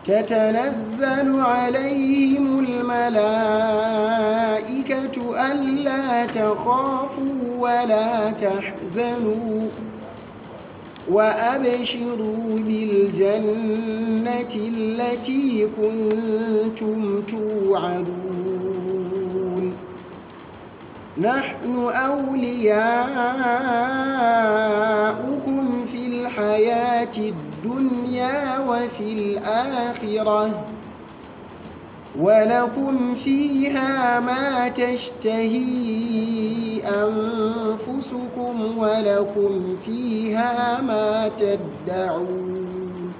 تتنزل عليهم الملائكة ألا تخافوا ولا تحزنوا وأبشروا بالجنة التي كنتم توعدون نحن أولياؤكم في الحياة الدنيا وفي الآخرة ولكم فيها ما تشتهي أنفسكم ولكم فيها ما تدعون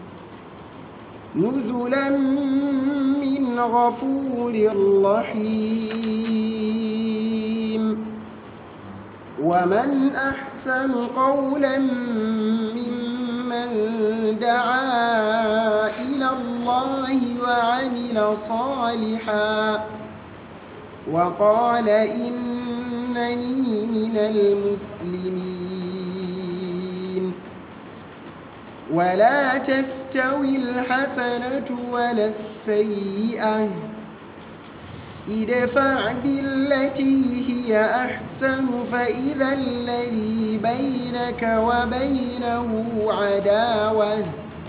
نزلا من غفور رحيم ومن أحسن قولا ممن دعا إلى الله وعمل صالحا وقال إنني من المسلمين ولا تستوي الحسنة ولا السيئة ادفع بالتي هي أحسن فإذا الذي بينك وبينه عداوة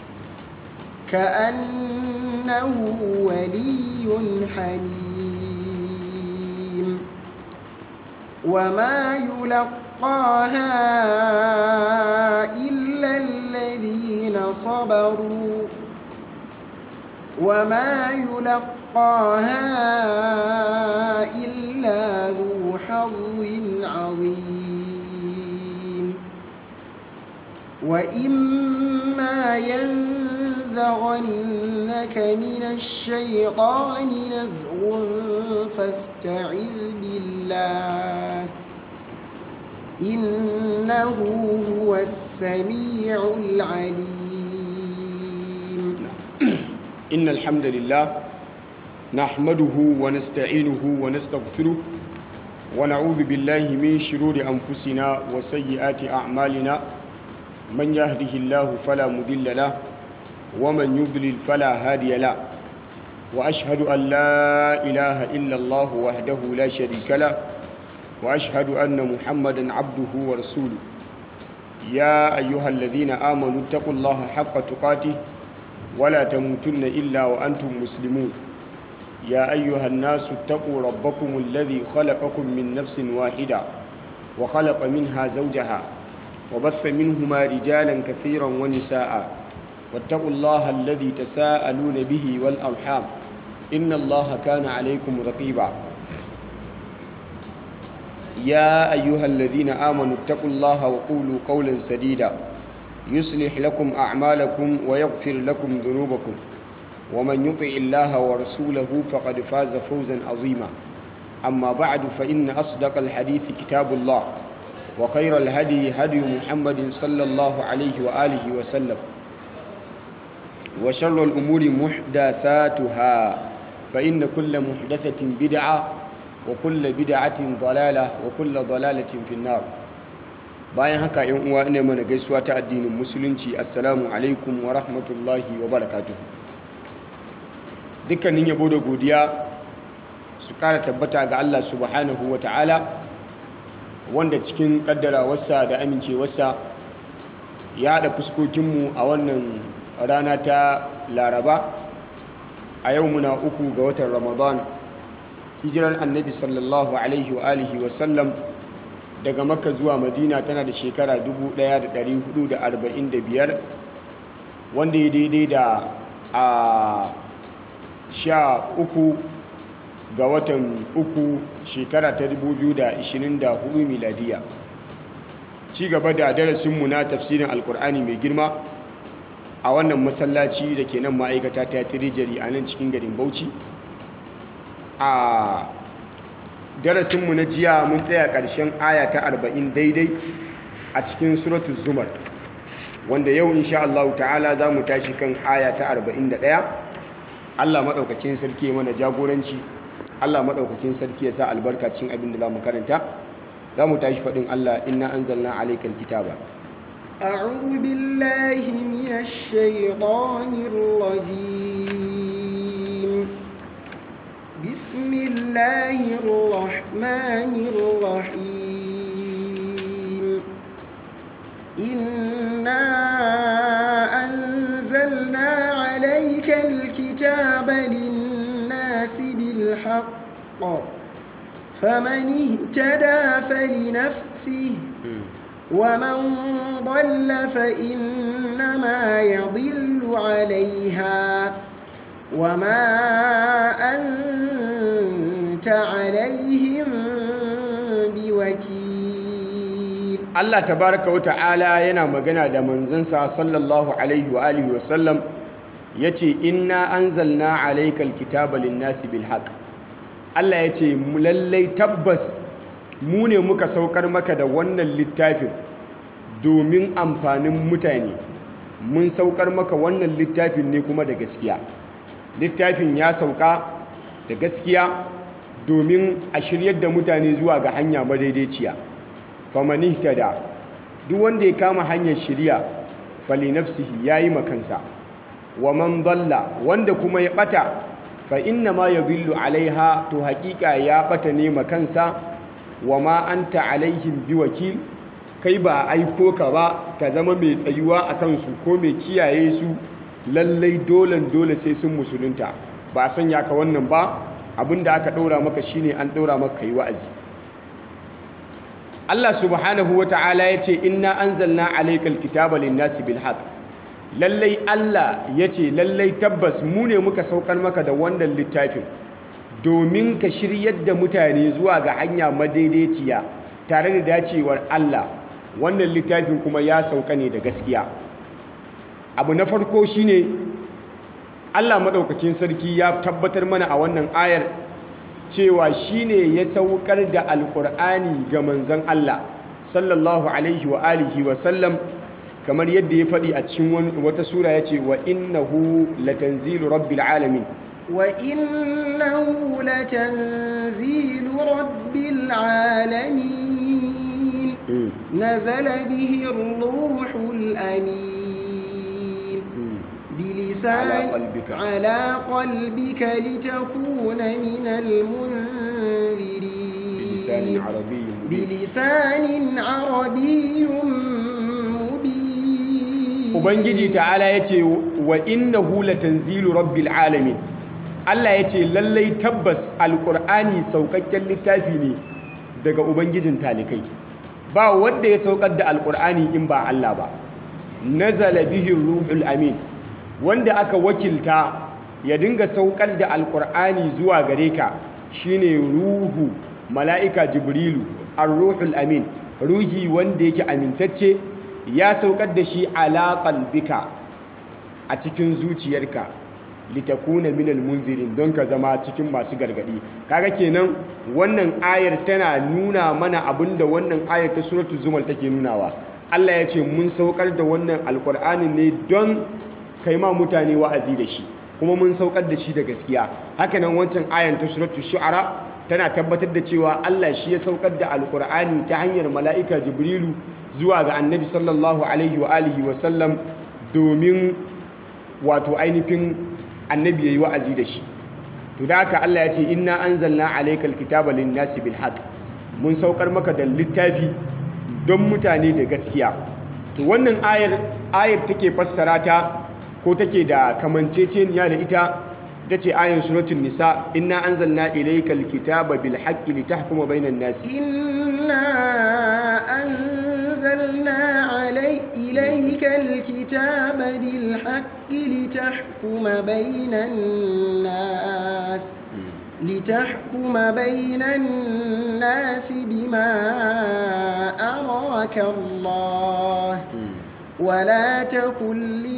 كأنه ولي حميم وما يلقاها إلا الذين صبروا وما يلقاها إلا ذو حظ عظيم وإما ينزغنك من الشيطان نزغ فاستعذ بالله إنه هو السميع العليم إن الحمد لله نحمده ونستعينه ونستغفره ونعوذ بالله من شرور أنفسنا وسيئات أعمالنا من يهده الله فلا مضل له ومن يضلل فلا هادي له وأشهد أن لا إله إلا الله وحده لا شريك له وأشهد أن محمدا عبده ورسوله يا أيها الذين آمنوا اتقوا الله حق تقاته ولا تموتن إلا وأنتم مسلمون يا أيها الناس اتقوا ربكم الذي خلقكم من نفس واحدة وخلق منها زوجها وبث منهما رجالا كثيرا ونساء واتقوا الله الذي تساءلون به والأرحام إن الله كان عليكم رقيبا يا أيها الذين آمنوا اتقوا الله وقولوا قولا سديدا يصلح لكم أعمالكم ويغفر لكم ذنوبكم ومن يطع الله ورسوله فقد فاز فوزا عظيما أما بعد فإن أصدق الحديث كتاب الله وخير الهدي هدي محمد صلى الله عليه وآله وسلم وشر الأمور محدثاتها فإن كل محدثة بدعة وكل بدعة ضلالة وكل ضلالة في النار bayan haka yan uwa ina mana gaisuwa ta addinin musulunci assalamu alaikum wa rahmatullahi wa barakatuh dukkanin yabo da godiya su kara tabbata ga Allah subhanahu wa ta'ala wanda cikin kaddarawarsa da amincewarsa ya haɗa fuskokinmu a wannan rana ta laraba a yau muna uku ga watan ramadan hijirar annabi sallallahu alaihi wa alihi wa sallam daga makka zuwa madina tana da shekara 1445 wanda ya daidai da a sha uku ga watan uku shekara ta 2024 miladiya ci gaba da darasinmu na tafsirin alkur'ani mai girma a wannan masallaci da ke nan ma'aikata ta tirijari a nan cikin garin bauchi a darasinmu na jiya mun tsaya ƙarshen aya ta arba'in daidai a cikin suratul zumar wanda yau insha Allah ta'ala za mu tashi kan aya ta arba'in da ɗaya Allah maɗaukakin sarki ya mana jagoranci Allah maɗaukakin sarki ya sa albarka cikin abin da za mu karanta za mu tashi faɗin Allah inna anzalna alaikal kitaba أعوذ بالله من الشيطان الرجيم الرحمن الرحيم إنا أنزلنا عليك الكتاب للناس بالحق فمن اهتدى فلنفسه ومن ضل فإنما يضل عليها وما أنت عليهم بوكيل Allah tabaraka wa ta'ala yana magana da manzansa sallallahu alaihi wa alihi wa sallam yace inna anzalna alaykal kitaba lin-nasi bil haqq Allah yace mu lallai tabbas mu ne muka saukar maka da wannan littafin domin amfanin mutane mun saukar maka wannan littafin ne kuma da gaskiya littafin ya sauka da gaskiya domin a shiryar da mutane zuwa ga hanya madaidaiciya famani tada duk wanda ya kama hanyar shirya fali nafsihi yayi makansa wa man dalla wanda kuma ya bata fa inna ma yadhillu alaiha to haƙiƙa ya bata ne makansa wa ma anta alaihim biwakil kai ba aiko ka ba ka zama mai tsayuwa a kansu ko mai kiyaye su lallai dolen dole sai sun musulunta ba a sanya ka wannan ba abinda aka ɗora maka shine an ɗora maka kai wa'azi Allah subhanahu wa ta'ala ya ce inna anzalna alaykal kitaba lin-nasi bil haqq lallai Allah ya ce lallai tabbas mu ne muka saukar maka da wannan littafin domin ka shiryar da mutane zuwa ga hanya madaidaiciya tare da dacewar Allah wannan littafin kuma ya sauka ne da gaskiya abu na farko shine Allah maɗaukakin sarki ya tabbatar mana a wannan ayar cewa shine ya saukar da alkur'ani ga manzon Allah sallallahu alaihi wa alihi wa sallam kamar yadda ya faɗi a cikin wata sura ya ce wa innahu latanzilu rabbil alamin وإنه لتنزيل رب العالمين نزل به الروح الأمين بلسان على قلبك. على قلبك لتكون من بلسان المنذرين عربي مبين بلسان عربي مبين ubangiji ta'ala ya ce wa innahu latanzilu rabbil alamin Allah ya ce lallai tabbas alkur'ani saukakken littafi ne daga ubangijin talikai ba wanda ya saukar da alkur'ani in ba Allah ba nazala bihi ruhul amin wanda aka wakilta ya dinga saukar da alkur'ani zuwa gare ka shine ruhu mala'ika jibrilu ar-ruhul amin ruhi wanda yake amintacce ya saukar da shi ala qalbika a cikin zuciyarka litakuna minal munzirin don ka zama cikin masu gargadi kaga kenan wannan ayar tana nuna mana abinda wannan ayar ta suratul zumal take nunawa Allah ya ce mun saukar da wannan alkur'ani ne don kai ma mutane wa'azi da shi kuma mun saukar da shi da gaskiya hakanan wancan ayar ta suratul shu'ara tana tabbatar da cewa Allah shi ya saukar da alkur'ani ta hanyar mala'ika jibrilu zuwa ga annabi sallallahu alaihi wa alihi wa sallam domin wato ainihin annabi yayi wa'azi da shi to da haka Allah ya ce inna anzalna alaykal kitaba lin-nasi bil haqq mun saukar maka da littafi don mutane da gaskiya to wannan ayar ayar take fassara ta ko take da kamanceceniya da ita tace ayar suratul nisa inna anzalna ilaykal kitaba bil haqqi litahkuma bainan nasi إنا أنزلنا علي إليك الكتاب بالحق لتحكم بين الناس لتحكم بين الناس بما أراك الله ولا تكن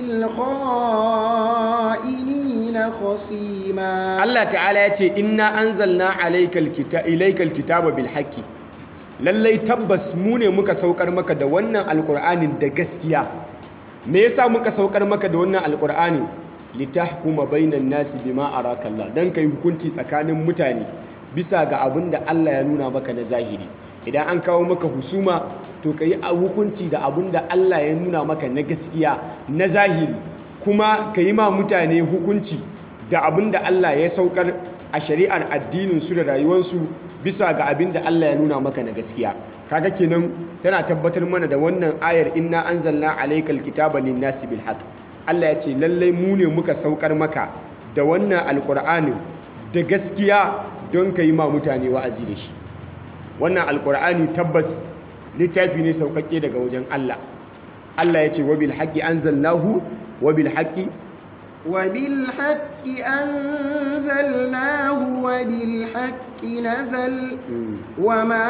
للخائنين خصيما Allah ta'ala ya ce inna anzalna alaykal kita ilaykal kitaba bil haqqi lallai tabbas mu ne muka saukar maka da wannan alqur'anin da gaskiya me yasa muka saukar maka da wannan alqur'ani litahkuma bainan nasi bima araka Allah dan kai hukunci tsakanin mutane bisa ga abin da Allah ya nuna maka na zahiri idan an kawo maka husuma to kai hukunci da abin da Allah ya nuna maka na gaskiya na zahiri kuma ka yi ma mutane hukunci da abin da Allah ya saukar a shari'ar addininsu da rayuwarsu bisa ga abin da Allah ya nuna maka na gaskiya kaga kenan tana tabbatar mana da wannan ayar inna anzalna alaykal kitaba lin-nasi bil haqq Allah ya ce lallai mu ne muka saukar maka da wannan alqur'anin da gaskiya don kai ma mutane wa'azi da shi wannan alqur'ani tabbas littafi ne saukakke daga wajen Allah Allah ya ce wa bil haqqi anzalnahu wa bil haqqi وبالحق أنزلناه وبالحق نزل وما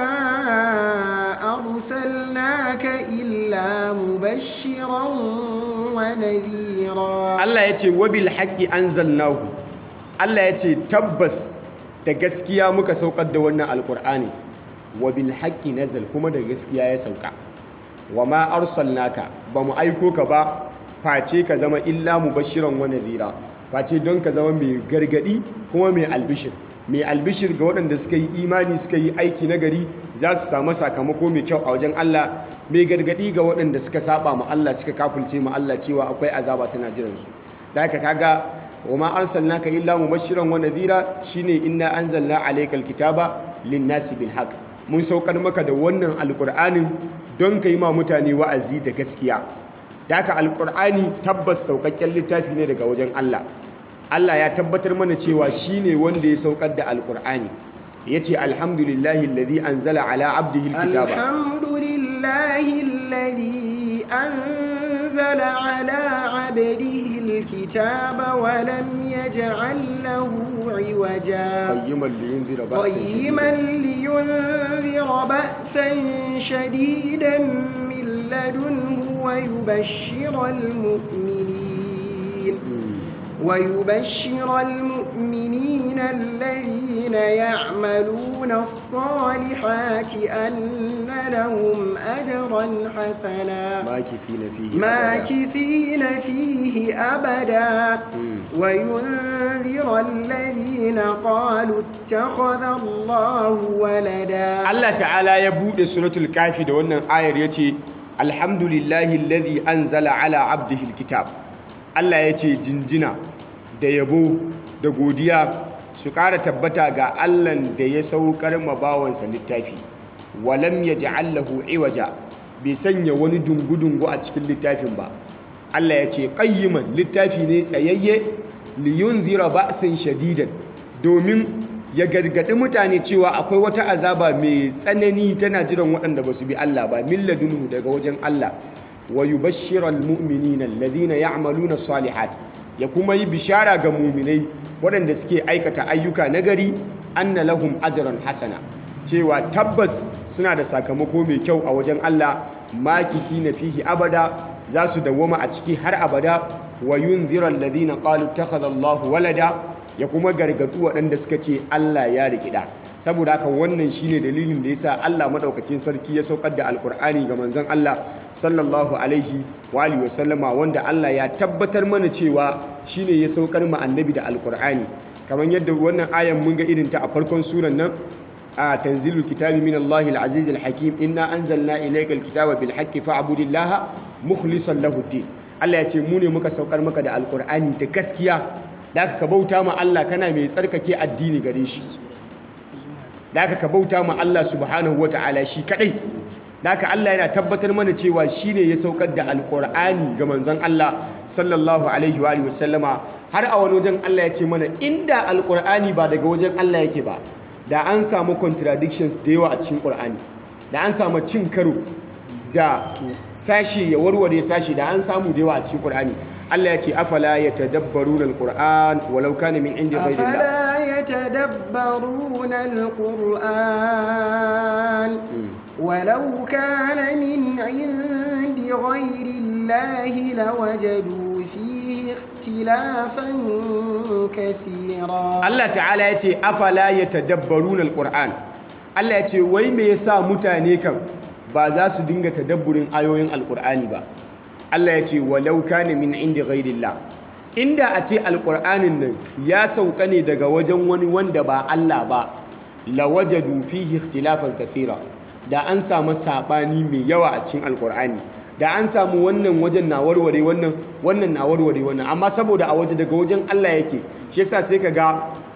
أرسلناك إلا مبشرا ونذيرا Allah ya ce wa bil haqqi anzalnahu Allah ya ce tabbas da gaskiya muka saukar da wannan alqur'ani wa bil haqqi nazal kuma da gaskiya ya sauka wa ma arsalnaka ba mu aiko ka ba face ka zama illa mubashiran wa nadhira face don ka zama mai gargadi kuma mai albishir mai albishir ga waɗanda suka yi imani suka yi aiki na gari za su samu sakamako mai kyau a wajen Allah mai gargadi ga waɗanda suka saba ma Allah suka kafulce ma Allah cewa akwai azaba tana jiran su da haka kaga wa ma arsalnaka illa mubashiran wa nadhira shine inna anzalna alaykal kitaba lin-nasi bil haqq mun saukar maka da wannan alqur'anin don kai ma mutane wa'azi da gaskiya da haka alqur'ani tabbas saukakken littafi ne daga wajen Allah Allah ya tabbatar mana cewa shine wanda ya saukar da alqur'ani yace alhamdulillahi alladhi anzala ala abdihi alkitaba الحمد لله الذي أنزل على عبده الكتاب ولم يجعل له عوجا qayyiman liyunzira ba'san قيما لينذر بأسا شديدا من لدنه ويبشر المؤمنين ويبشر المؤمنين الذين يعملون الصالحات أن لهم أجرا حسنا makithina fihi abada. ماكثين فيه أبدا وينذر الذين قالوا اتخذ الله ولدا Allah ta'ala ya bude suratul kafi da wannan ayar yace alhamdulillahi alladhi anzala ala abdihi alkitab Allah yace jinjina da yabo da godiya su ƙara tabbata ga Allahn da ya saukar ma bawansa littafi walam yaj'al lahu iwaja bai sanya wani dungu-dungu a cikin littafin ba Allah yace qayyiman littafi ne tsayayye liyunzira ba'san shadidan domin ya gargaɗi mutane cewa akwai wata azaba mai tsanani tana jiran waɗanda ba su bi Allah ba milladunhu daga wajen Allah wa yubashshiral mu'minina alladhina ya'maluna salihat ya kuma yi bishara ga mu'minai waɗanda suke aikata ayyuka nagari anna lahum ajran hasana cewa tabbas suna da sakamako mai kyau a wajen Allah makithina fihi abada za su dawwama a ciki har abada wa yunzira alladhina qalu ittakhadha Allahu walada ya kuma gargadu waɗanda suka ce Allah ya rikida saboda haka wannan shine dalilin da yasa Allah madaukakin sarki ya saukar da alkur'ani ga manzon Allah sallallahu alaihi wa alihi wa sallama wanda Allah ya tabbatar mana cewa shine ya saukar mu annabi da alkur'ani kamar yadda wannan ayan mun ga irin ta a farkon suran nan a tanzilul kitabi min Allahi al-aziz al-hakim inna anzalna ilayka al-kitaba bil haqqi fa'budillaha mukhlishan lahu ad-din Allah ya ce mu ne muka saukar maka da alkur'ani da gaskiya da ka bauta ma Allah kana mai tsarkake addini gare shi da ka bauta ma Allah subhanahu wata'ala shi kadai da ka Allah yana tabbatar mana cewa shine ya saukar da alkur'ani ga manzon Allah sallallahu alaihi wa alihi wasallama har a wani wajen Allah ya ce mana inda alkur'ani ba daga wajen Allah yake ba da an samu contradictions da yawa a cikin qur'ani da an samu cin karo da sashi ya warware sashi da an samu da yawa a cikin qur'ani Allah ya ce afala yatadabbaruna alquran walau kana min indi ghayrillah أفلا يتدبرون القرآن ولو كان من عند غير الله لوجدوا فيه اختلافا كثيرا Allah ta'ala ya ce afala yatadabbaruna alquran Allah ya ce wai me yasa mutane kan ba za su dinga tadabburin ayoyin alqur'ani ba Allah ya ce walau kana min indi ghairillah inda a ce alqur'anin nan ya sauka ne daga wajen wani wanda ba Allah ba lawajadu fihi ikhtilafan kathira da an samu sabani mai yawa a cikin alqur'ani da an samu wannan wajen na warware wannan wannan na warware wannan amma saboda a waje daga wajen Allah yake shi yasa sai ka ga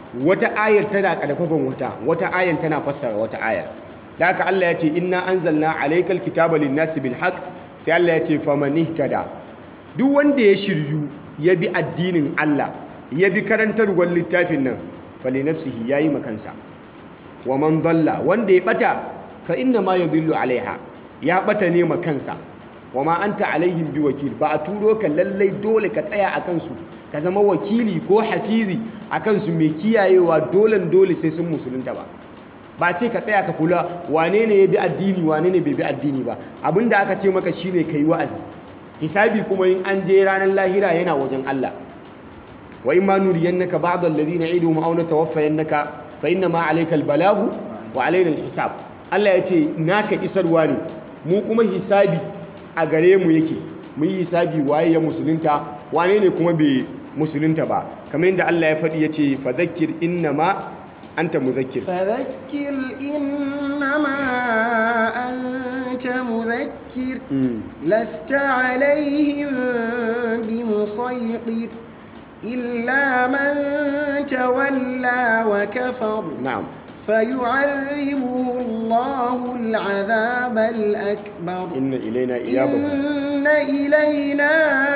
wata ayar tana karfafan wata wata ayar tana fassara wata ayar da haka Allah ya ce inna anzalna alaykal kitaba lin-nasi bil haqq sai Allah ya ce faman ihtada duk wanda ya shiryu ya bi addinin Allah ya bi karantarwar littafin nan fali nafsihi yayi makansa wa man dalla wanda ya bata fa inna ma yadhillu alaiha ya bata ne makansa wa ma anta alaihim biwakil ba a turo ka lallai dole ka tsaya a kansu ka zama wakili ko hafizi a kansu mai kiyayewa dolen dole sai sun musulunta ba ba ce ka tsaya ka kula wane ne ya bi addini wane ne bai bi addini ba abinda aka ce maka shine kai wa'azi hisabi kuma in an je ranar lahira yana wajen Allah wa in ma nuriyannaka ba'd alladhina iduhum aw natawaffayannaka fa inna ma alayka albalagu wa alayna alhisab Allah ya ce naka isarwa ne mu kuma hisabi a gare mu yake mu yi hisabi waye ya musulunta wane ne kuma bai musulunta ba kamar yadda Allah ya faɗi ya ce fadhakkir innama anta muzakkir فذكر إنما أنت مذكر لست عليهم بمسيطر إلا من تولى وكفر na'am فيعذبه الله العذاب الأكبر inna ilaina iyabahum إن إلينا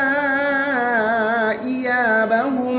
إيابهم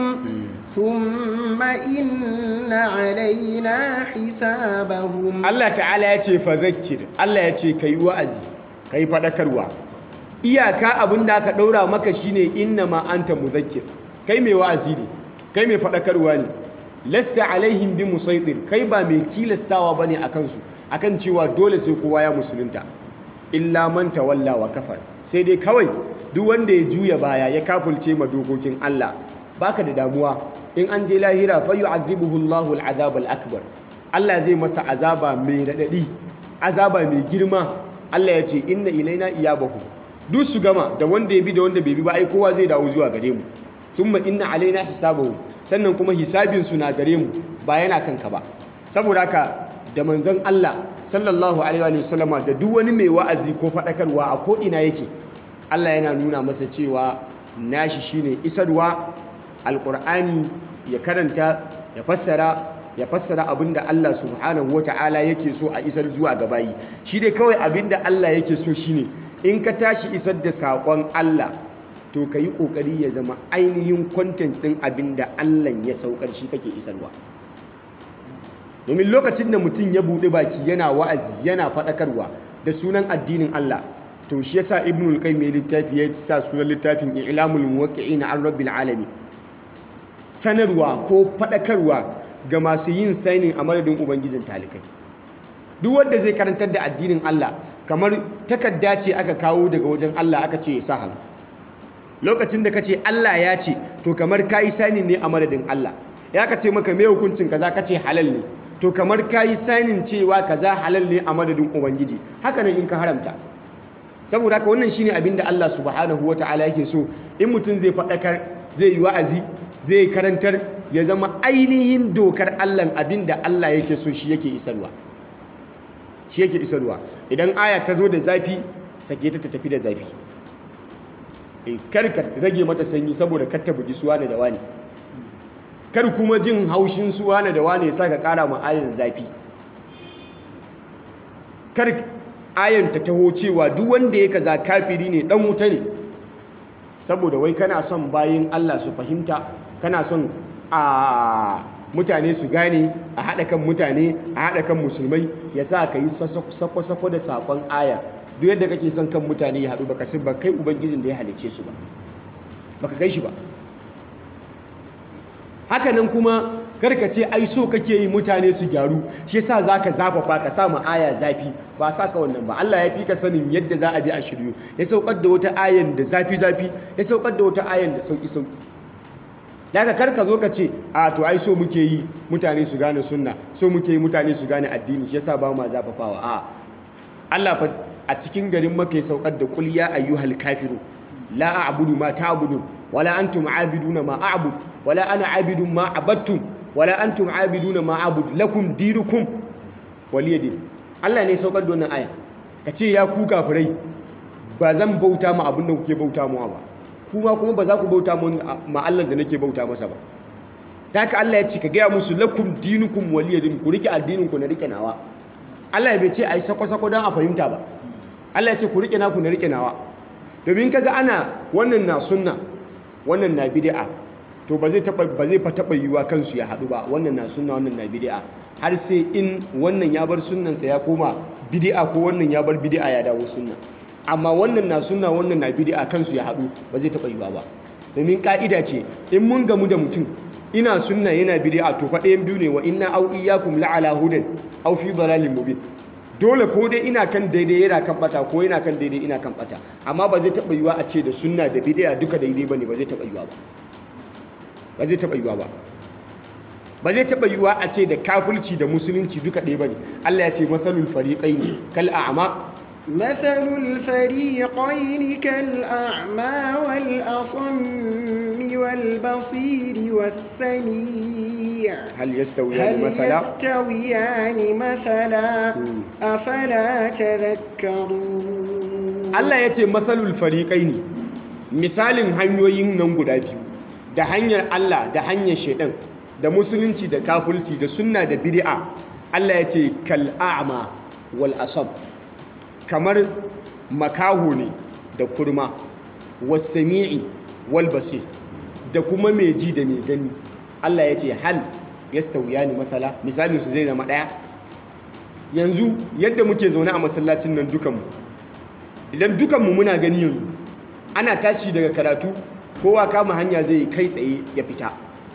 ثم إن علينا حسابهم Allah ta'ala ya ce fadhakkir Allah ya ce kai wa'azi kai fadakarwa iyaka abin da aka daura maka shine innama anta muzakkir kai mai wa'azi ne kai mai fadakarwa ne lasta alaihim bi musaitir kai ba mai tilastawa bane akan su akan cewa dole sai kowa ya musulunta illa man tawalla wa kafar sai dai kawai duk wanda ya juya baya ya kafulce ma dokokin Allah baka da damuwa in an je lahira fa yu'adhibuhu Allahu al-'adhab al-akbar Allah zai masa azaba mai radadi azaba mai girma Allah ya ce inna ilaina iyabahu duk su gama da wanda ya bi da wanda bai bi ba ai kowa zai dawo zuwa gare mu thumma inna alaina hisabahu sannan kuma hisabin su na gare mu ba yana kanka ba saboda haka da manzon Allah sallallahu alaihi wa sallama da duk wani mai wa'azi ko fadakarwa a ko ina yake Allah yana nuna masa cewa nashi shine isarwa alqur'ani ya karanta ya fassara ya fassara abinda Allah subhanahu wata'ala yake so a isar zuwa ga bayi shi dai kawai abinda Allah yake so shine in ka tashi isar da saƙon Allah to ka yi ƙoƙari ya zama ainihin content ɗin abinda Allah ya saukar shi kake isarwa domin lokacin da mutum ya buɗe baki yana wa'azi yana faɗakarwa da sunan addinin Allah to shi yasa ibnul qayyim mai littafi ya sa sunan littafin i'lamul muwaqqi'in an rabbil alamin sanarwa ko faɗakarwa ga masu yin sainin a madadin ubangijin talikai duk wanda zai karantar da addinin Allah kamar takarda ce aka kawo daga wajen Allah aka ce ya sa hannu lokacin da kace Allah ya ce to kamar kayi sainin ne a madadin Allah ya ka ce maka me hukuncin kaza kace halal ne to kamar kayi sainin cewa kaza halal ne a madadin ubangiji haka nan in ka haramta saboda haka wannan shine abin da Allah subhanahu wataala yake so in mutum zai faɗakar zai yi wa'azi zai karantar ya zama ainihin dokar Allah abin da Allah yake so shi yake isarwa shi yake isarwa idan aya ta zo da zafi sake ta ta tafi da zafi Eh, kar ka rage mata sanyi saboda kar ta bugi suwa da wani kar kuma jin haushin suwa da wani ya sa ka kara ma ayan zafi kar ayan ta taho cewa duk wanda ya kaza kafiri ne dan wuta ne saboda wai kana son bayin Allah su fahimta kana son a mutane su gane a haɗa kan mutane a haɗa kan musulmai ya sa ka yi sako-sako da saƙon aya duk yadda kake son kan mutane ya haɗu baka ba kai ubangijin da ya halice su ba baka kai shi ba hakanan kuma karka ce ai so kake yi mutane su gyaru shi yasa zaka zafafa ka sa mu aya zafi ba sa ka wannan ba Allah ya fi ka sanin yadda za a bi a shiryu ya saukar da wata ayan da zafi zafi ya saukar da wata ayan da sauki sauki daga kar ka zo ka ce a to ai so muke yi mutane su gane sunna so muke yi mutane su gane addini shi yasa ba ma zafafawa a Allah fa a cikin garin Makka ya saukar da qul ya ayyuhal kafiru la a'budu ma ta'budun wala antum a'biduna ma a'bud wala ana a'bidun ma abattum wala antum a'biduna ma a'bud lakum dinukum waliyadin Allah ne saukar da wannan aya kace ya ku kafirai ba zan bauta ma abin da kuke bauta mu ba kuma kuma ba za ku bauta ma Allah da nake bauta masa ba ta haka Allah ya ce ka gaya musu lakum dinukum waliyadin ku rike addinin ku na rike nawa Allah ya bai ce ai sako-sako don a fahimta ba Allah ya ce ku rike naku na rike nawa domin kaga ana wannan na sunna wannan na bid'a to ba zai taba ba zai fa taba yiwa kansu ya hadu ba wannan na sunna wannan na bid'a har sai in wannan ya bar sunnansa ya koma bid'a ko wannan ya bar bid'a ya dawo sunna amma wannan na sunna wannan na bid'a kansu ya hadu ba zai taba yiwa ba domin ka'ida ce in mun gamu da mutum ina sunna yana bid'a to fa ɗayan biyu ne wa inna au iyyakum la'ala hudan aw fi dalalin mubin dole ko dai ina kan daidai yana kan bata ko yana kan daidai ina kan bata amma ba zai taba yiwa a ce da sunna da bid'a duka daidai bane ba zai taba yiwa ba ba zai taba yiwa ba ba zai taba yiwa a ce da kafirci da musulunci duka ɗaya bane Allah ya ce masalul fariqaini kal a'ma مثل الفريقين كالأعمى والأصم والبصير والسميع hal yastawiyani هل masala يستويان مثلا أفلا تذكرون Allah ya ce masalul fariqaini misalin hanyoyin nan guda biyu da hanyar Allah da hanyar shaidan da musulunci da kafirci da sunna da bid'a Allah ya ce kal a'ma wal asab kamar makaho ne da kurma wasami'i wal basir da kuma mai ji da mai gani Allah ya ce hal yastawiyani masala misalin su zai zama daya yanzu yadda muke zaune a masallacin nan dukanmu idan dukanmu muna gani yanzu ana tashi daga karatu kowa kama hanya zai kai tsaye ya fita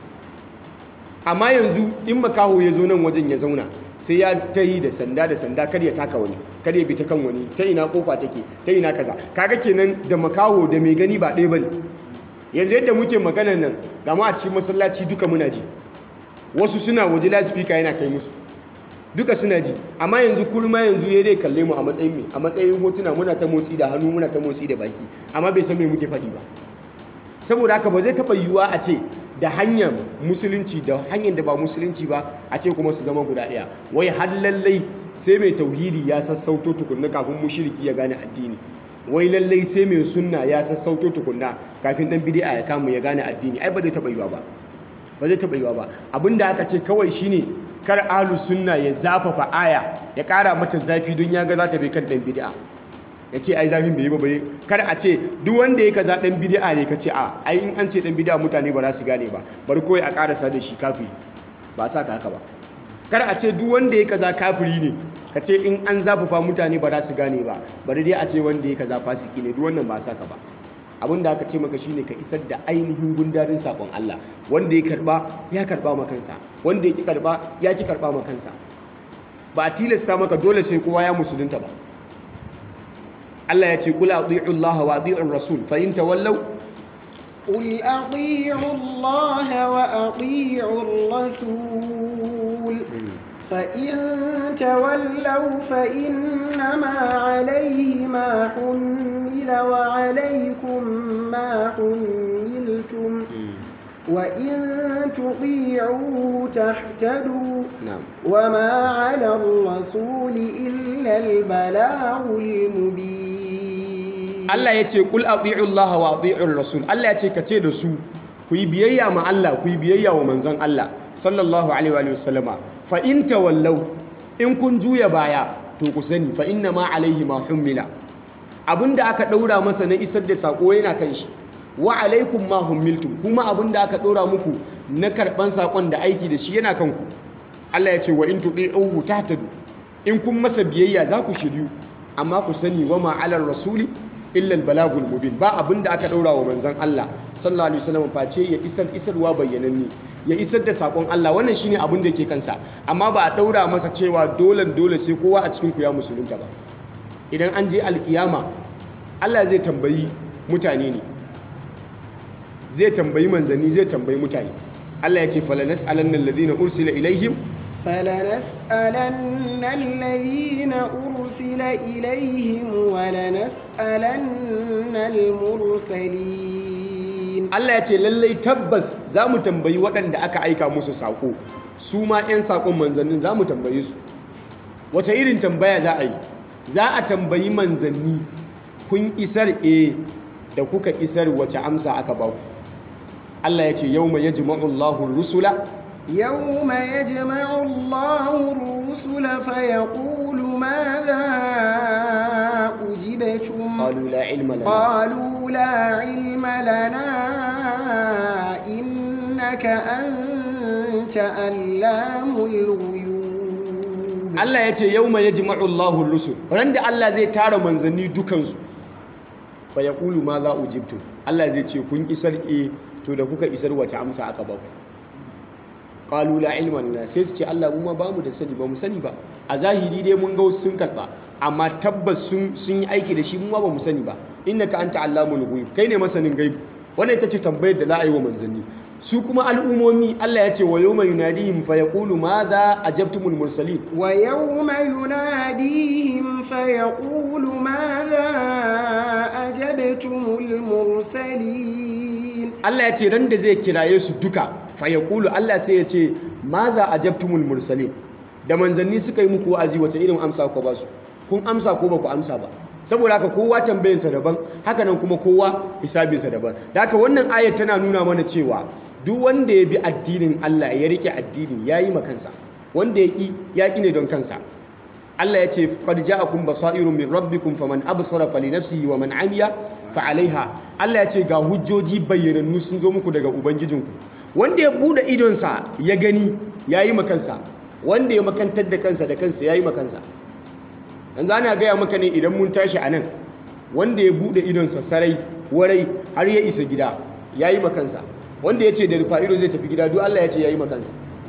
amma yanzu in makaho ya zo nan wajen ya zauna sai ya ta yi da sanda da sanda kar ya taka wani kar ya bi ta kan wani ta ina kofa take ta ina kaza kaga kenan da makaho da mai gani ba ɗaya bane yanzu yadda muke maganar nan ga mu a cikin masallaci duka muna ji wasu suna waje loudspeaker yana kai musu duka suna ji amma yanzu kurma yanzu ya dai kalle mu a matsayin me a matsayin hotuna muna ta motsi da hannu muna ta motsi da baki amma bai san me muke faɗi ba saboda haka ba zai taɓa yiwuwa a ce da hanyar musulunci da hanyar da ba musulunci ba a ce kuma su zama guda ɗaya wai har lallai sai mai tauhidi ya sassauto tukunna kafin mushriki ya gane addini wai lallai sai mai sunna ya sassauto tukunna kafin dan bid'a ya kamu ya gane addini ai ba zai taɓa yiwuwa ba ba zai taɓa yiwuwa ba abinda aka ce kawai shine kar ahlu sunna ya zafafa aya ya ƙara mata zafi don ya ga za ta bai kan dan bid'a ya ce ai zafin bai yi ba bai kar a ce duk wanda ya kaza dan bid'a ne ka ce a ai in an ce dan bid'a mutane ba za su gane ba bari kawai a karasa da shi kafiri ba sa ka haka ba kar a ce duk wanda ya kaza kafiri ne ka ce in an zafafa mutane ba za su gane ba bari dai a ce wanda ya kaza fasiki ne duk wannan ba sa ka ba abin da aka ce maka shine ka isar da ainihin gundarin sakon Allah wanda ya karba ya karba ma kansa wanda ya ki karba ya ki karba ma kansa ba a tilasta maka dole sai kowa ya musulunta ba Allah ya ce kula ati'u Allah wa ati'u Rasul fa in tawallaw قل أطيعوا الله وأطيعوا الرسول فإن تولوا فإنما عليه ما حمل وعليكم ما حملتم وإن تطيعوه تهتدوا na'am وما على الرسول إلا البلاغ المبين Allah ya ce kul ati'u Allah wa ati'u Rasul Allah ya ce ka ce da su ku yi biyayya ma Allah ku yi biyayya wa manzon Allah sallallahu alaihi wa sallama fa in tawallaw in kun juya baya to ku sani fa inna ma alaihi ma hummila abinda aka daura masa na isar da sako yana kan shi wa alaikum ma hummiltum kuma abinda aka daura muku na karban sakon da aiki da shi yana kanku Allah ya ce wa in tudi'uhu tahtadu in kun masa biyayya za ku shiryu amma ku sani wa ma alar rasuli illa balagul mubin ba abinda aka daura wa manzon Allah sallallahu alaihi wasallam face ya isar isarwa bayyananne ya isar da sakon Allah wannan shine abin da yake kansa amma ba a daura masa cewa dole dole sai kowa a cikin ku ya musulunta ba idan an je alkiyama Allah zai tambayi mutane ne zai tambayi manzanni zai tambayi mutane Allah ya ce falanas'alanna alladhina ursila ilaihim فلنسألن الذين أرسل إليهم ولنسألن المرسلين Allah ya ce lallai tabbas za mu tambayi waɗanda aka aika musu saƙo su ma 'yan saƙon manzannin za mu tambaye su wata irin tambaya za a yi za a tambayi manzanni kun isar e da kuka isar wace amsa aka ba ku Allah ya ce yawma yajma'u Allahu ar-rusula يوم يجمع الله الرسل فيقول ماذا أجبتم qalu la ilma lana قالوا لا علم لنا إنك أنت علام الغيوب Allah ya ce yawma yajma'u Allahu ar-rusul ran da Allah zai tara manzanni dukansu fa yaqulu ma za ujibtu Allah zai ce kun isar e to da kuka isar wace amsa aka ba ku qalu la ilma lana sai su ce Allah mu ma bamu da sani ba mu sani ba a zahiri dai mun ga wasu sun karba amma tabbas sun sun yi aiki da shi mu ma ba mu sani ba innaka anta allamul ghuyub kai ne masanin gaibi wannan ita ce tambayar da za a yi wa manzanni su kuma al'umomi Allah ya ce wa yawma yunadihim fa yaqulu madha ajabtumul mursalin ويوم يناديهم فيقول ماذا أجبتم المرسلين Allah ya ce ran da zai kiraye su duka fa yaqulu Allah sai ya ce madha ajabtumul mursalin da manzanni suka yi muku wa'azi wace irin amsa ku ba su kun amsa ko ba ku amsa ba saboda haka kowa tambayinsa daban haka nan kuma kowa hisabinsa daban da haka wannan ayat tana nuna mana cewa duk wanda ya bi addinin Allah ya rike addini ya yi makansa wanda ya ƙi ya ƙi ne don kansa Allah ya ce qad ja'akum basairun min rabbikum faman absara falinafsihi wa man amiya fa alaiha Allah ya ce ga hujjoji bayyanannu sun zo muku daga ubangijinku wanda ya bude idonsa ya gani ya yi makansa wanda ya makantar da kansa da kansa ya yi makansa yanzu ana gaya maka ne idan mun tashi a nan wanda ya bude idonsa sarai warai har ya isa gida ya yi makansa wanda ya ce da rufa ido zai tafi gida duk Allah ya ce ya yi makansa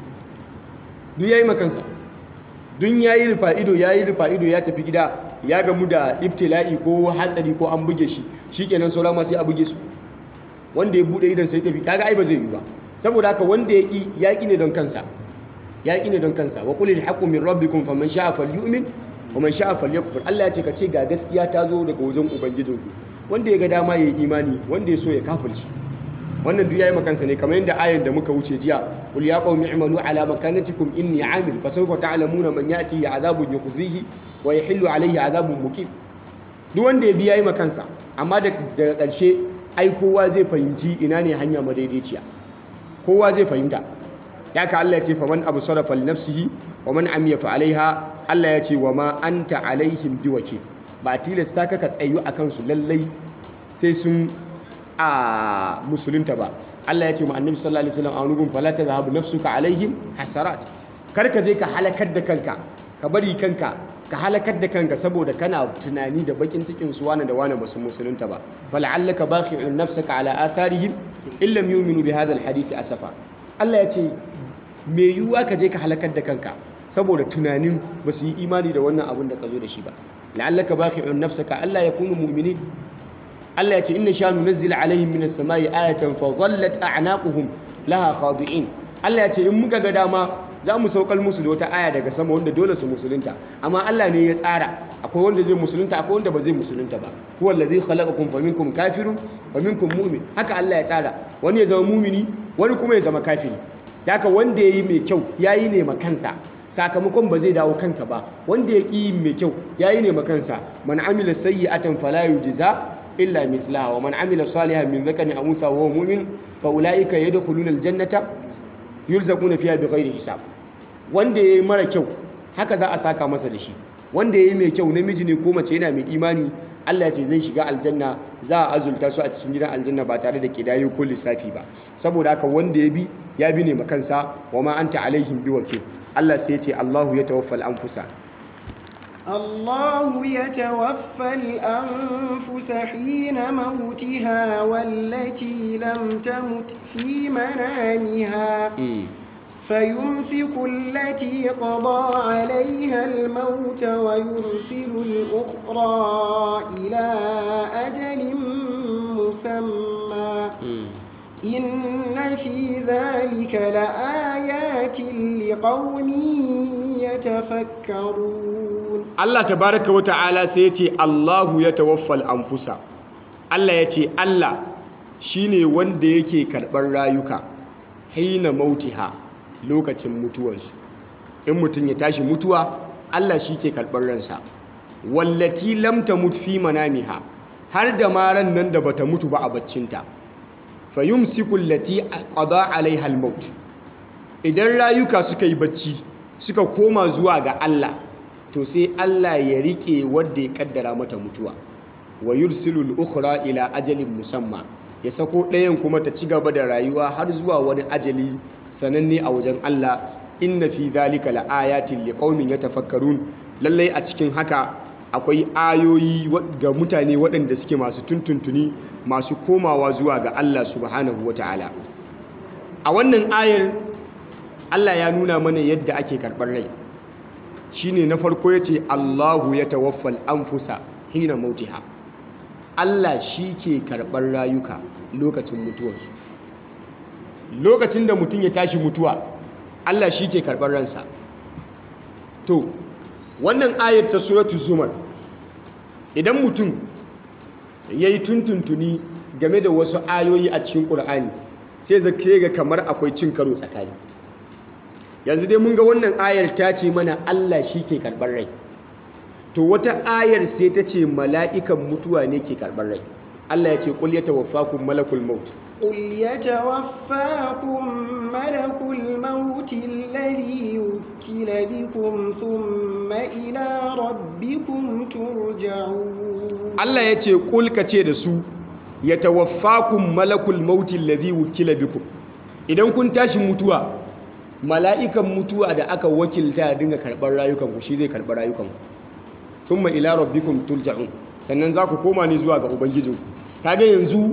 duk ya yi makansa dun ya yi rufa ido ya yi rufa ido ya tafi gida ya gamu da ibtila'i ko hatsari ko an buge shi shikenan saura ma sai a buge su wanda ya bude idon sai tafi kaga ai ba zai yi ba saboda haka wanda ya ki ya ki ne don kansa ya ki ne don kansa wa qulil haqqu min rabbikum faman sha'a falyu'min wa man sha'a falyakfur Allah ya ce ka ce ga gaskiya ta zo daga wajen ubangijinku wanda ya ga dama ya yi imani wanda ya so ya kafirci wannan duk yayi makansa ne kamar yadda ayan da muka wuce jiya qul ya qaumi i'malu ala makanatikum inni 'amil fa sawfa ta'lamuna man ya'tihi 'adhabun yukhzihi wa yahillu 'alayhi 'adhabun muqim duk wanda ya bi yayi makansa amma daga ƙarshe ai kowa zai fahimci ina ne hanya madaidaiciya kowa zai fahimta ya ka Allah ya ce faman absara falinafsihi wa man amiya fa alaiha Allah ya ce wa ma anta alaihim biwakil ba tilasta ka ka tsayu akan su lallai sai sun a musulunta ba Allah ya ce ma annabi sallallahu alaihi wasallam a wani gun fala tadhhabu nafsuka alaihim hasarat kar ka je ka halakar da kanka ka bari kanka ka halakar da kanka saboda kana tunani da bakin cikin su wani da wani basu musulunta ba fala'allaka bakhi'un nafsaka ala atharihim illam yu'minu bi hadha alhadith asafa Allah ya ce me yiwuwa ka je ka halakar da kanka saboda tunanin ba su yi imani da wannan abin da ka zo da shi ba la'allaka bakhi'un nafsaka Allah ya kunu mu'minin Allah ya ce inna sha nunazzil alaihim minas samai ayatan fa dhallat a'naquhum laha khadi'in Allah ya ce in muka ga dama za mu saukar musu da wata aya daga sama wanda dole su musulunta amma Allah ne ya tsara akwai wanda zai musulunta akwai wanda ba zai musulunta ba huwa allazi khalaqakum faminkum kafirun faminkum mu'min haka Allah ya tsara wani ya zama mumini wani kuma ya zama kafiri haka wanda yayi mai kyau yayi ne ma kansa sakamakon ba zai dawo kanka ba wanda ya ƙi mai kyau yayi ne ma kansa man amila sayyi'atan fala yujza illa mithlaha wa man amila salihan min dhakarin aw untha wa huwa mu'min fa ulaika yadkhuluna aljannata yurzaquna fiha bighairi hisab wanda yayi mara kyau haka za a saka masa da shi wanda yayi mai kyau namiji ne ko mace yana mai imani Allah ya ce zai shiga aljanna za a azulta su a cikin gidan aljanna ba tare da kidayo ko lissafi ba saboda haka wanda ya bi ya bi ne makansa wa ma anta alaihim biwakil Allah sai ya ce Allahu ya tawaffal anfusa الله يتوفى الأنفس حين موتها والتي لم تمت في منامها فيمسك التي قضى عليها الموت ويرسل الأخرى إلى أجل مسمى إن في ذلك لآيات لقوم يتفكرون Allah tabaraka wa ta'ala sai ya ce Allahu ya tawaffal anfusa Allah ya ce Allah shine wanda yake karɓar rayuka hina mautiha lokacin mutuwarsu in mutum ya tashi mutuwa Allah shi ke karɓar ransa wallati lam tamut fi manamiha har da ma ran nan da bata mutu ba a baccinta fayumsiku allati qada alaiha al-maut idan rayuka suka yi bacci suka koma zuwa ga Allah to sai Allah ya rike wanda ya kaddara mata mutuwa wa yursilu al-ukhra ila ajalin musamma ya sako ɗayan kuma ta ci gaba da rayuwa har zuwa wani ajali sananne a wajen Allah inna fi dhalika laayatin liqaumin yatafakkarun lallai a cikin haka akwai ayoyi ga mutane waɗanda suke masu tuntuntuni masu komawa zuwa ga Allah subhanahu wata'ala a wannan ayar Allah ya nuna mana yadda ake karɓar rai shine na farko yace Allahu ya tawaffal anfusa hina mautiha Allah shi ke karɓar rayuka lokacin mutuwarsu lokacin da mutum ya tashi mutuwa Allah shi ke karɓar ransa to wannan ayar ta suratu zumar idan mutum ya yi tuntuntuni game da wasu ayoyi a cikin ƙur'ani sai zake ga kamar akwai cin karo tsakani yanzu dai mun ga wannan ayar ta ce mana Allah shi ke karɓar rai to wata ayar sai ta ce mala'ikan mutuwa ne ke karɓar rai Allah ya ce ƙul ya tawaffakun malakul maut قل يتوفاكم ملك الموت الذي وكل بكم ثم إلى ربكم ترجعون Allah ya ce ƙul ka ce da su ya tawaffakun malakul maut alladhi wukila bikum idan kun tashi mutuwa mala'ikan mutuwa da aka wakilta ya dinga karɓar rayukanku shi zai karɓar rayukanku thumma ila rabbikum turja'un sannan za ku koma ne zuwa ga ubangijinku kaga yanzu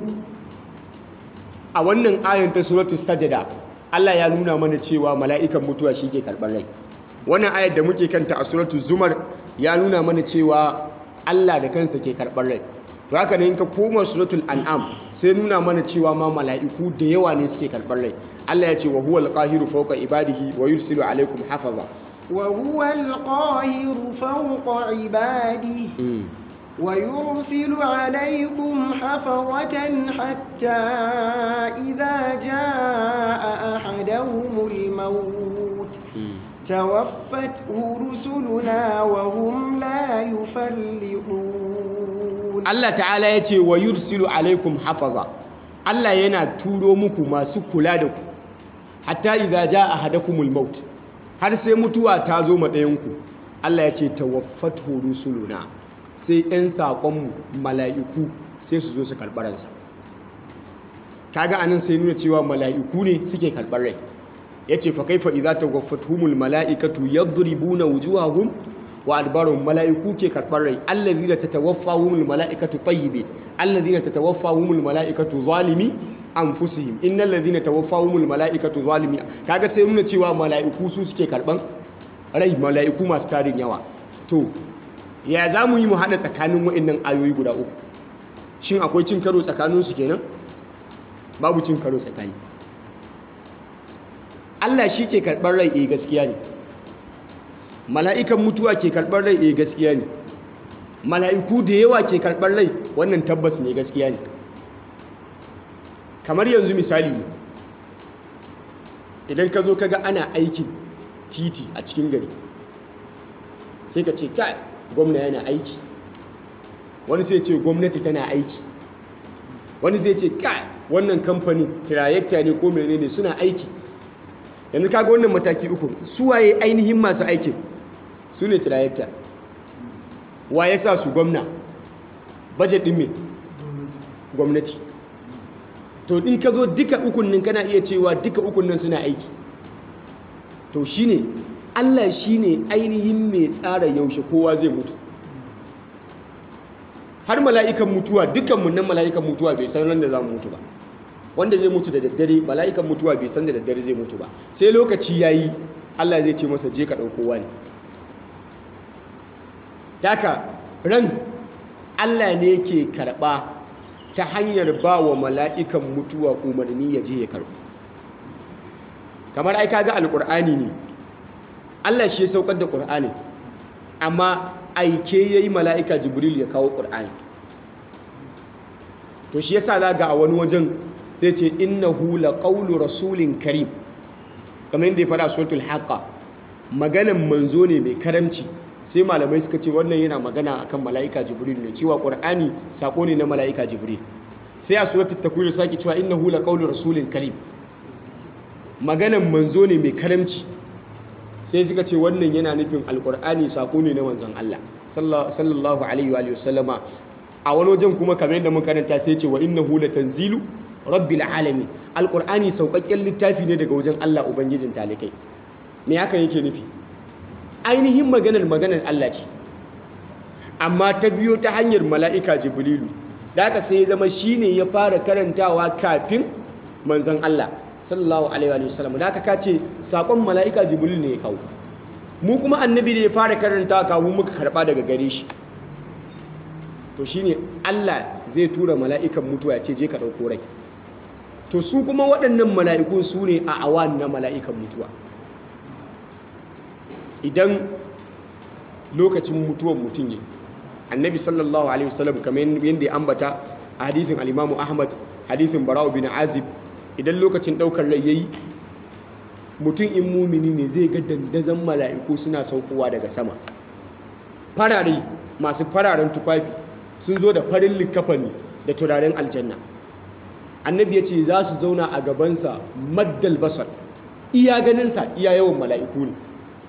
a wannan ayan ta suratu sajada Allah ya nuna mana cewa mala'ikan mutuwa shi ke karɓar rai wannan ayar da muke kanta a suratu zumar ya nuna mana cewa Allah da kansa ke karɓar rai to haka ne in ka koma suratul an'am sai nuna mana cewa ma mala'iku da yawa ne suke karɓar rai Allah ya ce wa huwal qahiru fawqa ibadihi wa yursilu alaikum hafaza وهو القاهر فوق عباده ويرسل عليكم حفظة حتى إذا جاء أحدهم الموت توفته رسلنا وهم لا يفرطون Allah ta'ala ya ce wa yursilu alaikum hafaza Allah yana turo muku masu kula da ku hatta idza jaa ahadakumul maut har sai mutuwa ta zo ma ɗayanku Allah ya ce tawaffatu rusuluna sai 'yan saƙonmu mala'iku sai su zo su karɓar ransa kaga anan sai nuna cewa mala'iku ne suke karɓar rai ya ce fa kaifa idza tawaffatuhumul mala'ikatu yadribuna wujuhahum wa adbarahum mala'iku ke karɓar rai allazina tatawaffahumul mala'ikatu tayyibin allazina tatawaffahumul mala'ikatu zalimi anfusihim innal ladhina tawaffahumul mala'ikatu zalimi kaga sai nuna cewa mala'iku su suke karɓan rai mala'iku masu tarin yawa to ya za mu yi mu haɗa tsakanin wa'annan ayoyi guda uku shin akwai cin karo tsakaninsu kenan babu cin karo tsakani Allah shi ke karɓar rai eh gaskiya ne mala'ikan mutuwa ke karɓar rai eh gaskiya ne mala'iku da yawa ke karɓar rai wannan tabbas ne gaskiya ne kamar yanzu misali ne idan ka zo ka ga ana aikin titi a cikin gari sai ka ce kai gwamna yana aiki wani sai ce gwamnati tana aiki wani zai ce kai wannan kamfani tirayekta ne ko menene suna aiki yanzu kaga wannan mataki uku su waye ainihin masu aikin su ne tirayekta wa ya sa su gwamna bajet ɗin me gwamnati to in ka zo duka ukun nan kana iya cewa duka ukun nan suna aiki to shine Allah shine ainihin mai tsara yaushe kowa zai mutu har mala'ikan mutuwa dukkanmu nan mala'ikan mutuwa bai san ran da za mu mutu ba wanda zai mutu da daddare mala'ikan mutuwa bai san da daddare zai mutu ba sai lokaci yayi Allah zai ce masa je ka ɗauko wani Daka ran Allah ne ke karɓa ta hanyar ba wa mala'ikan mutuwa umarni ya je ya karɓo kamar ai kaga alƙur'ani ne Allah shi ya saukar da ƙur'ani amma aike ya yi mala'ika jibril ya kawo ƙur'ani to shi yasa za ga a wani wajen zai ce innahu laqawlu rasulin karim kamar yadda ya fara suratul haqqa maganan manzo ne mai karamci sai malamai suka ce wannan yana magana akan mala'ika jibril ne cewa qur'ani sako ne na mala'ika jibril sai a suratul takwir sake cewa innahu laqawlu rasulin karim maganan manzo ne mai karamci sai suka ce wannan yana nufin alkur'ani sako ne na manzon Allah sallallahu alaihi wa sallama a wani wajen kuma kamar yadda mun karanta sai ce wa innahu latanzilu rabbil alamin alkur'ani saukakken littafi ne daga wajen Allah ubangijin talikai me hakan yake nufi ainihin maganar maganar Allah ce amma ta biyo ta hanyar mala'ika jibrilu da haka sai ya zama shine ya fara karantawa kafin manzon Allah sallallahu alaihi wa sallam da haka kace sakon mala'ika jibril ne ya kawo mu kuma annabi da ya fara karanta kawo muka karba daga gare shi to shine Allah zai tura mala'ikan mutuwa ya ce je ka dauko rai to su kuma waɗannan mala'iku su ne a awan na mala'ikan mutuwa idan lokacin mutuwan mutum ne annabi sallallahu alaihi wasallam kamar yadda ya ambata a hadisin al-imamu ahmad hadisin bara'u bin azib idan lokacin daukar rai yayi mutum in mumini ne zai ga dandazon mala'iku suna saukowa daga sama farare masu fararen tufafi sun zo da farin likafani da turaren aljanna annabi ya ce za su zauna a gabansa maddal basar iya ganinsa iya yawan mala'iku ne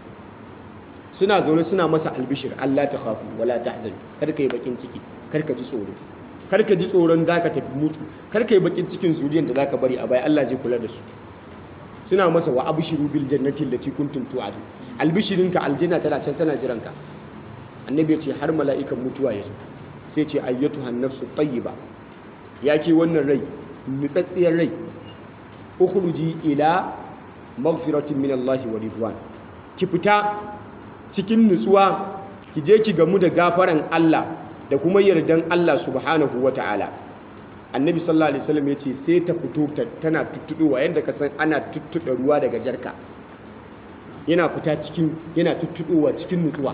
suna zaune suna masa albishir Allah ta khafu wala tahzan kar ka yi bakin ciki kar ka ji tsoro kar ka ji tsoron zaka tafi mutu kar ka yi bakin cikin zuriyar da zaka bari a baya Allah zai kula da su suna masa wa abshiru bil jannati allati kuntum tu'adu albishirinka aljanna tana can tana jiranka annabi ya ce har mala'ikan mutuwa ya zo sai ce ayyatuhan nafsu tayyiba ya ke wannan rai nutsatsiyar rai ukhruji ila maghfiratin min Allah wa ridwan ki fita cikin nutsuwa ki je ki gamu da gafaran Allah da kuma yardan Allah subhanahu wa ta'ala annabi sallallahu alaihi wasallam yace sai ta fito tana tuttuɗowa yadda ka san ana tuttuɗa ruwa daga jarka yana fita cikin yana tuttuɗowa cikin nutsuwa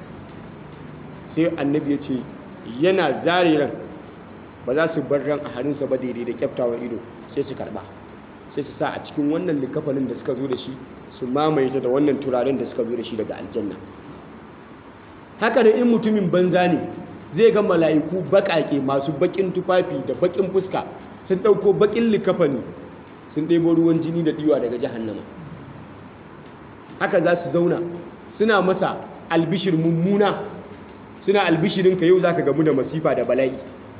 sai annabi yace yana zare ran ba za su bar ran a hannunsa ba daidai da kyaftawan ido sai su karba sai su sa a cikin wannan likafanin da suka zo da shi su mamaye ta da wannan turaren da suka zo da shi daga aljanna haka da in mutumin banza ne zai ga mala'iku baƙaƙe masu baƙin tufafi da baƙin fuska sun ɗauko baƙin likafani sun ɗebo ruwan jini da ɗiwa daga jahannama haka za su zauna suna masa albishir mummuna suna albishirinka yau za ka gamu da masifa da bala'i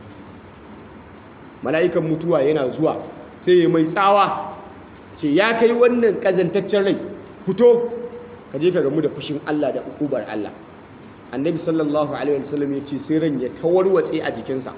mala'ikan mutuwa yana zuwa sai ya mai tsawa ce ya kai wannan ƙazantaccen rai fito ka je ka gamu da fushin Allah da ukubar Allah annabi sallallahu alaihi wasallam ya ce sai ran ya tawarwatse a jikinsa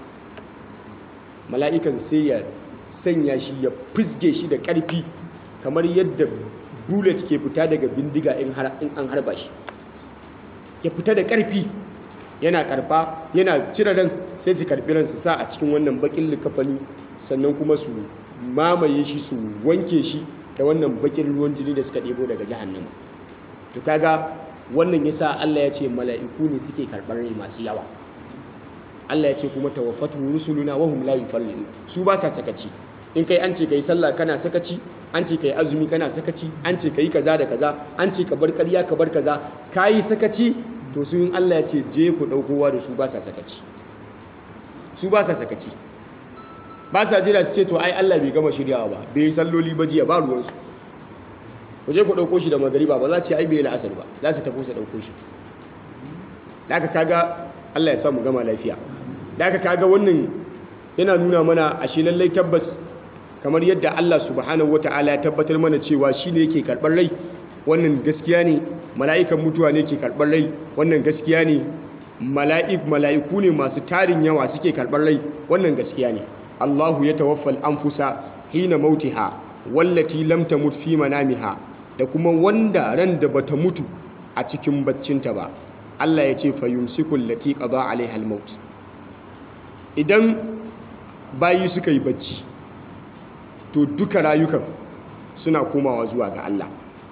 mala'ikan sai ya sanya shi ya fizge shi da ƙarfi kamar yadda bullet ke fita daga bindiga in an harba shi ya fita da ƙarfi yana karfa yana cire ran sai su karɓi ransu sa a cikin wannan bakin likafani sannan kuma su mamaye shi su wanke shi da wannan bakin ruwan jini da suka ɗebo daga jahannama to kaga wannan yasa Allah ya ce mala'iku ne suke karɓar rai masu yawa Allah ya ce kuma tawaffatu rusuluna wa hum la yufarridu su ba sa sakaci in kai an ce kai sallah kana sakaci an ce kai azumi kana sakaci an ce kai kaza da kaza an ce ka bar ƙarya ka bar kaza kai sakaci to su in Allah ya ce je ku ɗaukowa da su ba sa sakaci su ba sa sakaci ba sa jira su ce to ai Allah bai gama shiryawa ba bai yi salloli ba jiya ba ruwansu ku je ku ɗauko shi da magariba ba za ce ai bai yi la'asar ba za su tafi su ɗauko shi da aka kaga Allah ya samu gama lafiya da aka kaga wannan yana nuna mana ashe lallai tabbas kamar yadda Allah subhanahu wata'ala ya tabbatar mana cewa shi ne yake karɓar rai wannan gaskiya ne mala'ikan mutuwa ne ke karɓar rai wannan gaskiya ne mala'iku ne masu tarin yawa suke karɓar rai wannan gaskiya ne Allahu ya tawaffal anfusa hina mautiha wallati lam tamut fi manamiha da kuma wanda ran da bata mutu a cikin baccinta ba Allah ya ce fa yumsikul lati qada alaiha al-maut idan bayi suka yi bacci to duka rayukan suna komawa zuwa ga Allah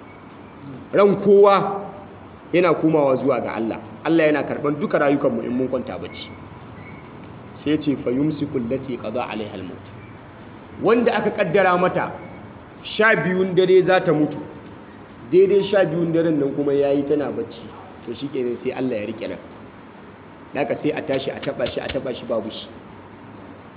ran kowa yana komawa zuwa ga Allah Allah yana karban duka rayukanmu in mun kwanta bacci sai ce fa yumsikul lati qada alaiha al-maut wanda aka kaddara mata sha biyun dare za ta mutu daidai sha biyun daren nan kuma yayi tana bacci to shikenan sai Allah ya rike nan daga sai a tashi a taba shi a taba shi babu shi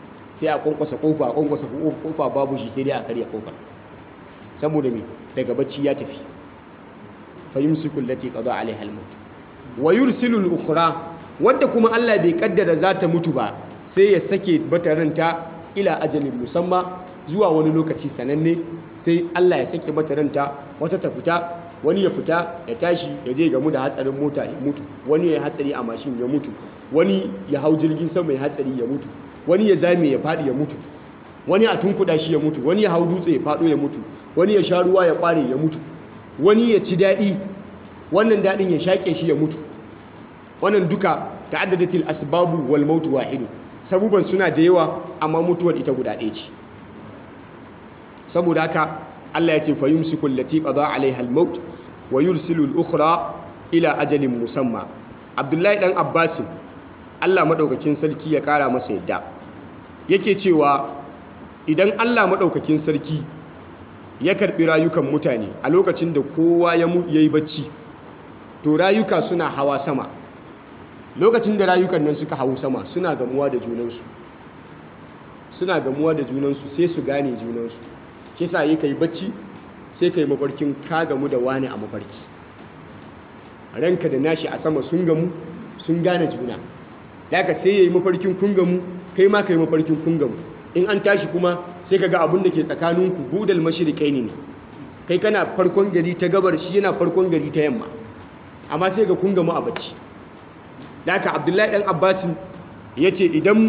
sai a kwankwasa kofa a kwankwasa kofa babu shi sai dai a karya kofar saboda me daga bacci ya tafi fa yumsiku allati qada alaiha al-maut wa yursilu al-ukhra wadda kuma Allah bai kaddara za ta mutu ba sai ya sake bata ranta ila ajalin musamma zuwa wani lokaci sananne sai Allah ya sake bata ranta wata ta fita wani ya fita ya tashi ya je gamu da hatsarin mota ya mutu wani ya hatsari a mashin ya mutu wani ya hau jirgin sama ya hatsari ya mutu wani ya zame ya fadi ya mutu wani a tunkuda shi ya mutu wani ya hau dutse ya fado ya mutu wani ya sha ruwa ya kware ya mutu wani ya ci daɗi wannan daɗin ya shaƙe shi ya mutu wannan duka ta'addadatil asbabu wal mautu wahidu sabuban suna da yawa amma mutuwar ita guda ɗaya ce saboda haka Allah ya ce fa yumsiku allati qada alaiha al maut wa yursilu al ukhra ila ajalin musamma Abdullahi dan Abbas Allah madaukakin sarki ya kara masa yadda yake cewa idan Allah madaukakin sarki ya karbi rayukan mutane a lokacin da kowa ya yi bacci to rayuka suna hawa sama lokacin da rayukan nan suka hau sama suna gamuwa da junansu suna gamuwa da junansu sai su gane junansu shi sa yi ka yi bacci sai ka yi mafarkin ka gamu da wani a mafarki ranka da nashi a sama sun gamu sun gane juna daga sai ya yi mafarkin kun gamu kai ma ka yi mafarkin kun gamu in an tashi kuma sai ka ga abin da ke tsakaninku hudal mashirikai ne kai kana farkon gari ta gabar shi yana farkon gari ta yamma amma sai ga kun gamu a bacci da haka abdullahi ɗan abbasin ya ce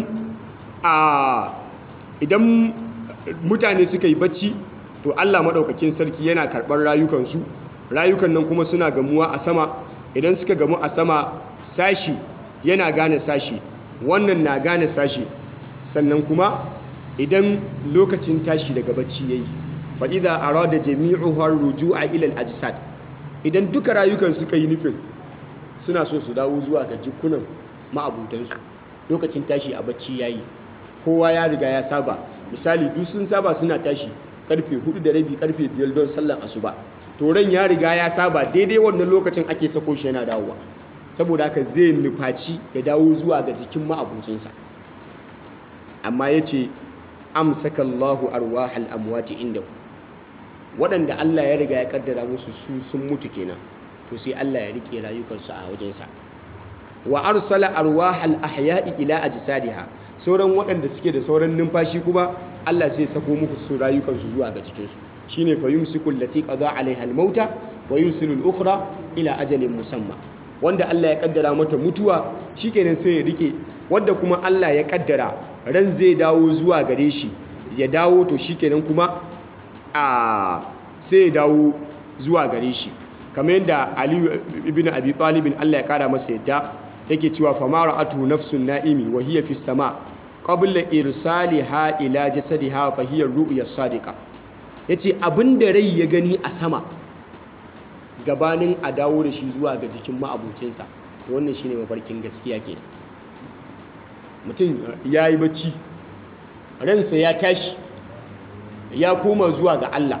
idan mutane suka yi bacci to allah maɗaukakin sarki yana karɓar rayukansu rayukan nan kuma suna gamuwa a sama idan suka gamu a sama sashi yana gane sashi wannan na gane sashi sannan kuma idan lokacin tashi daga bacci ya yi fa'iza a rada jami'uhar ruju a ilal ajisad idan duka rayukan suka yi nufin suna so su dawo zuwa ga jikunan ma'abutansu lokacin tashi a bacci ya yi kowa ya riga ya saba misali duk sun saba suna tashi karfe 4 da rabi karfe 5 don sallar asuba to ran ya riga ya saba daidai wannan lokacin ake sako shi yana dawowa saboda haka zai nufaci ya dawo zuwa ga jikin ma'abucinsa amma ya ce amsaka Allahu arwahal amwati indahu waɗanda Allah ya riga ya kaddara musu su sun mutu kenan to sai Allah ya rike rayukansu a wajensa wa arsala arwahal ahya'i ila ajsadiha sauran waɗanda suke da sauran numfashi kuma Allah sai sako muku su rayukansu zuwa ga cikin su shine fa yumsiku allati qada alaiha almauta wa yursilu al-ukhra ila ajalin musamma wanda Allah ya kaddara mata mutuwa shikenan sai ya rike wanda kuma Allah ya kaddara ran zai dawo zuwa gare shi ya dawo to shikenan kuma a sai ya dawo zuwa gare shi kamar yadda Ali ibn Abi Talib Allah ya kara masa yadda yake cewa famara atu nafsun na'imi wa hiya fi sama qabla irsaliha ila jasadiha fa hiya ru'ya sadiqa yace abinda rai ya gani a sama gabanin a dawo da shi zuwa ga jikin ma'abocinsa wannan shine mafarkin gaskiya ke mutum ya yi bacci ransa ya tashi ya koma zuwa ga Allah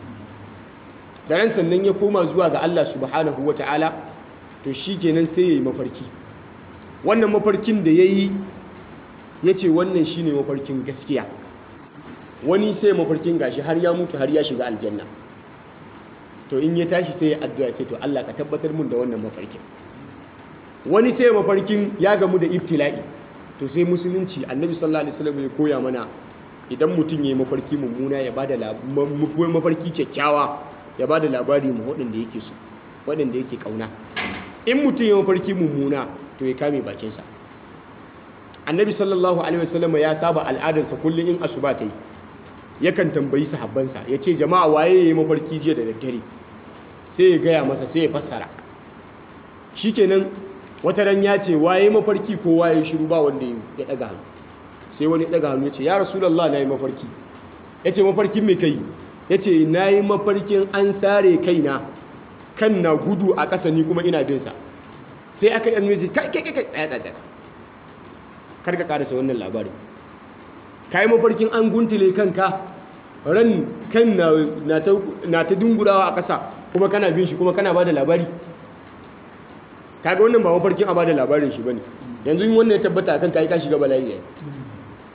da ran sannan ya koma zuwa ga Allah subhanahu ta'ala to shi kenan sai ya yi mafarki wannan mafarkin da ya yi ya ce wannan shi ne mafarkin gaskiya wani sai mafarkin gashi har ya mutu har ya shiga aljanna to in ya tashi sai ya addu'a ce to Allah ka tabbatar mun da wannan mafarkin wani sai mafarkin ya gamu da ibtila'i to sai musulunci annabi sallallahu alaihi wasallam ya koya mana idan mutum ya yi mafarki mummuna ya bada mafarki kyakkyawa ya bada labari mu waɗanda yake so waɗanda yake kauna in mutum ya mafarki mummuna to ya kame bakinsa annabi sallallahu alaihi wasallam ya saba al'adarsa kullum in asuba ta yi yakan tambayi sahabbansa ya ce jama'a waye ya yi mafarki jiya da daddare sai ya gaya masa sai ya fassara shikenan wata ran ya ce waye mafarki ko waye shiru ba wanda ya daga hannu sai wani daga hannu ya ce ya rasulullah na yi mafarki ya ce mafarkin mai kai ya ce na yi mafarkin an sare kaina kan na gudu a ƙasa ni kuma ina binsa sai aka yi annuji kai kai kai ɗaya ɗaya karka ƙarasa wannan labarin ka yi mafarkin an guntule kanka ran kan na ta dungurawa a ƙasa kuma kana bin shi kuma kana ba da labari kaga wannan ba mafarkin a ba da labarin shi ba ne yanzu wannan ya tabbata kan kai ka shiga bala'i yayi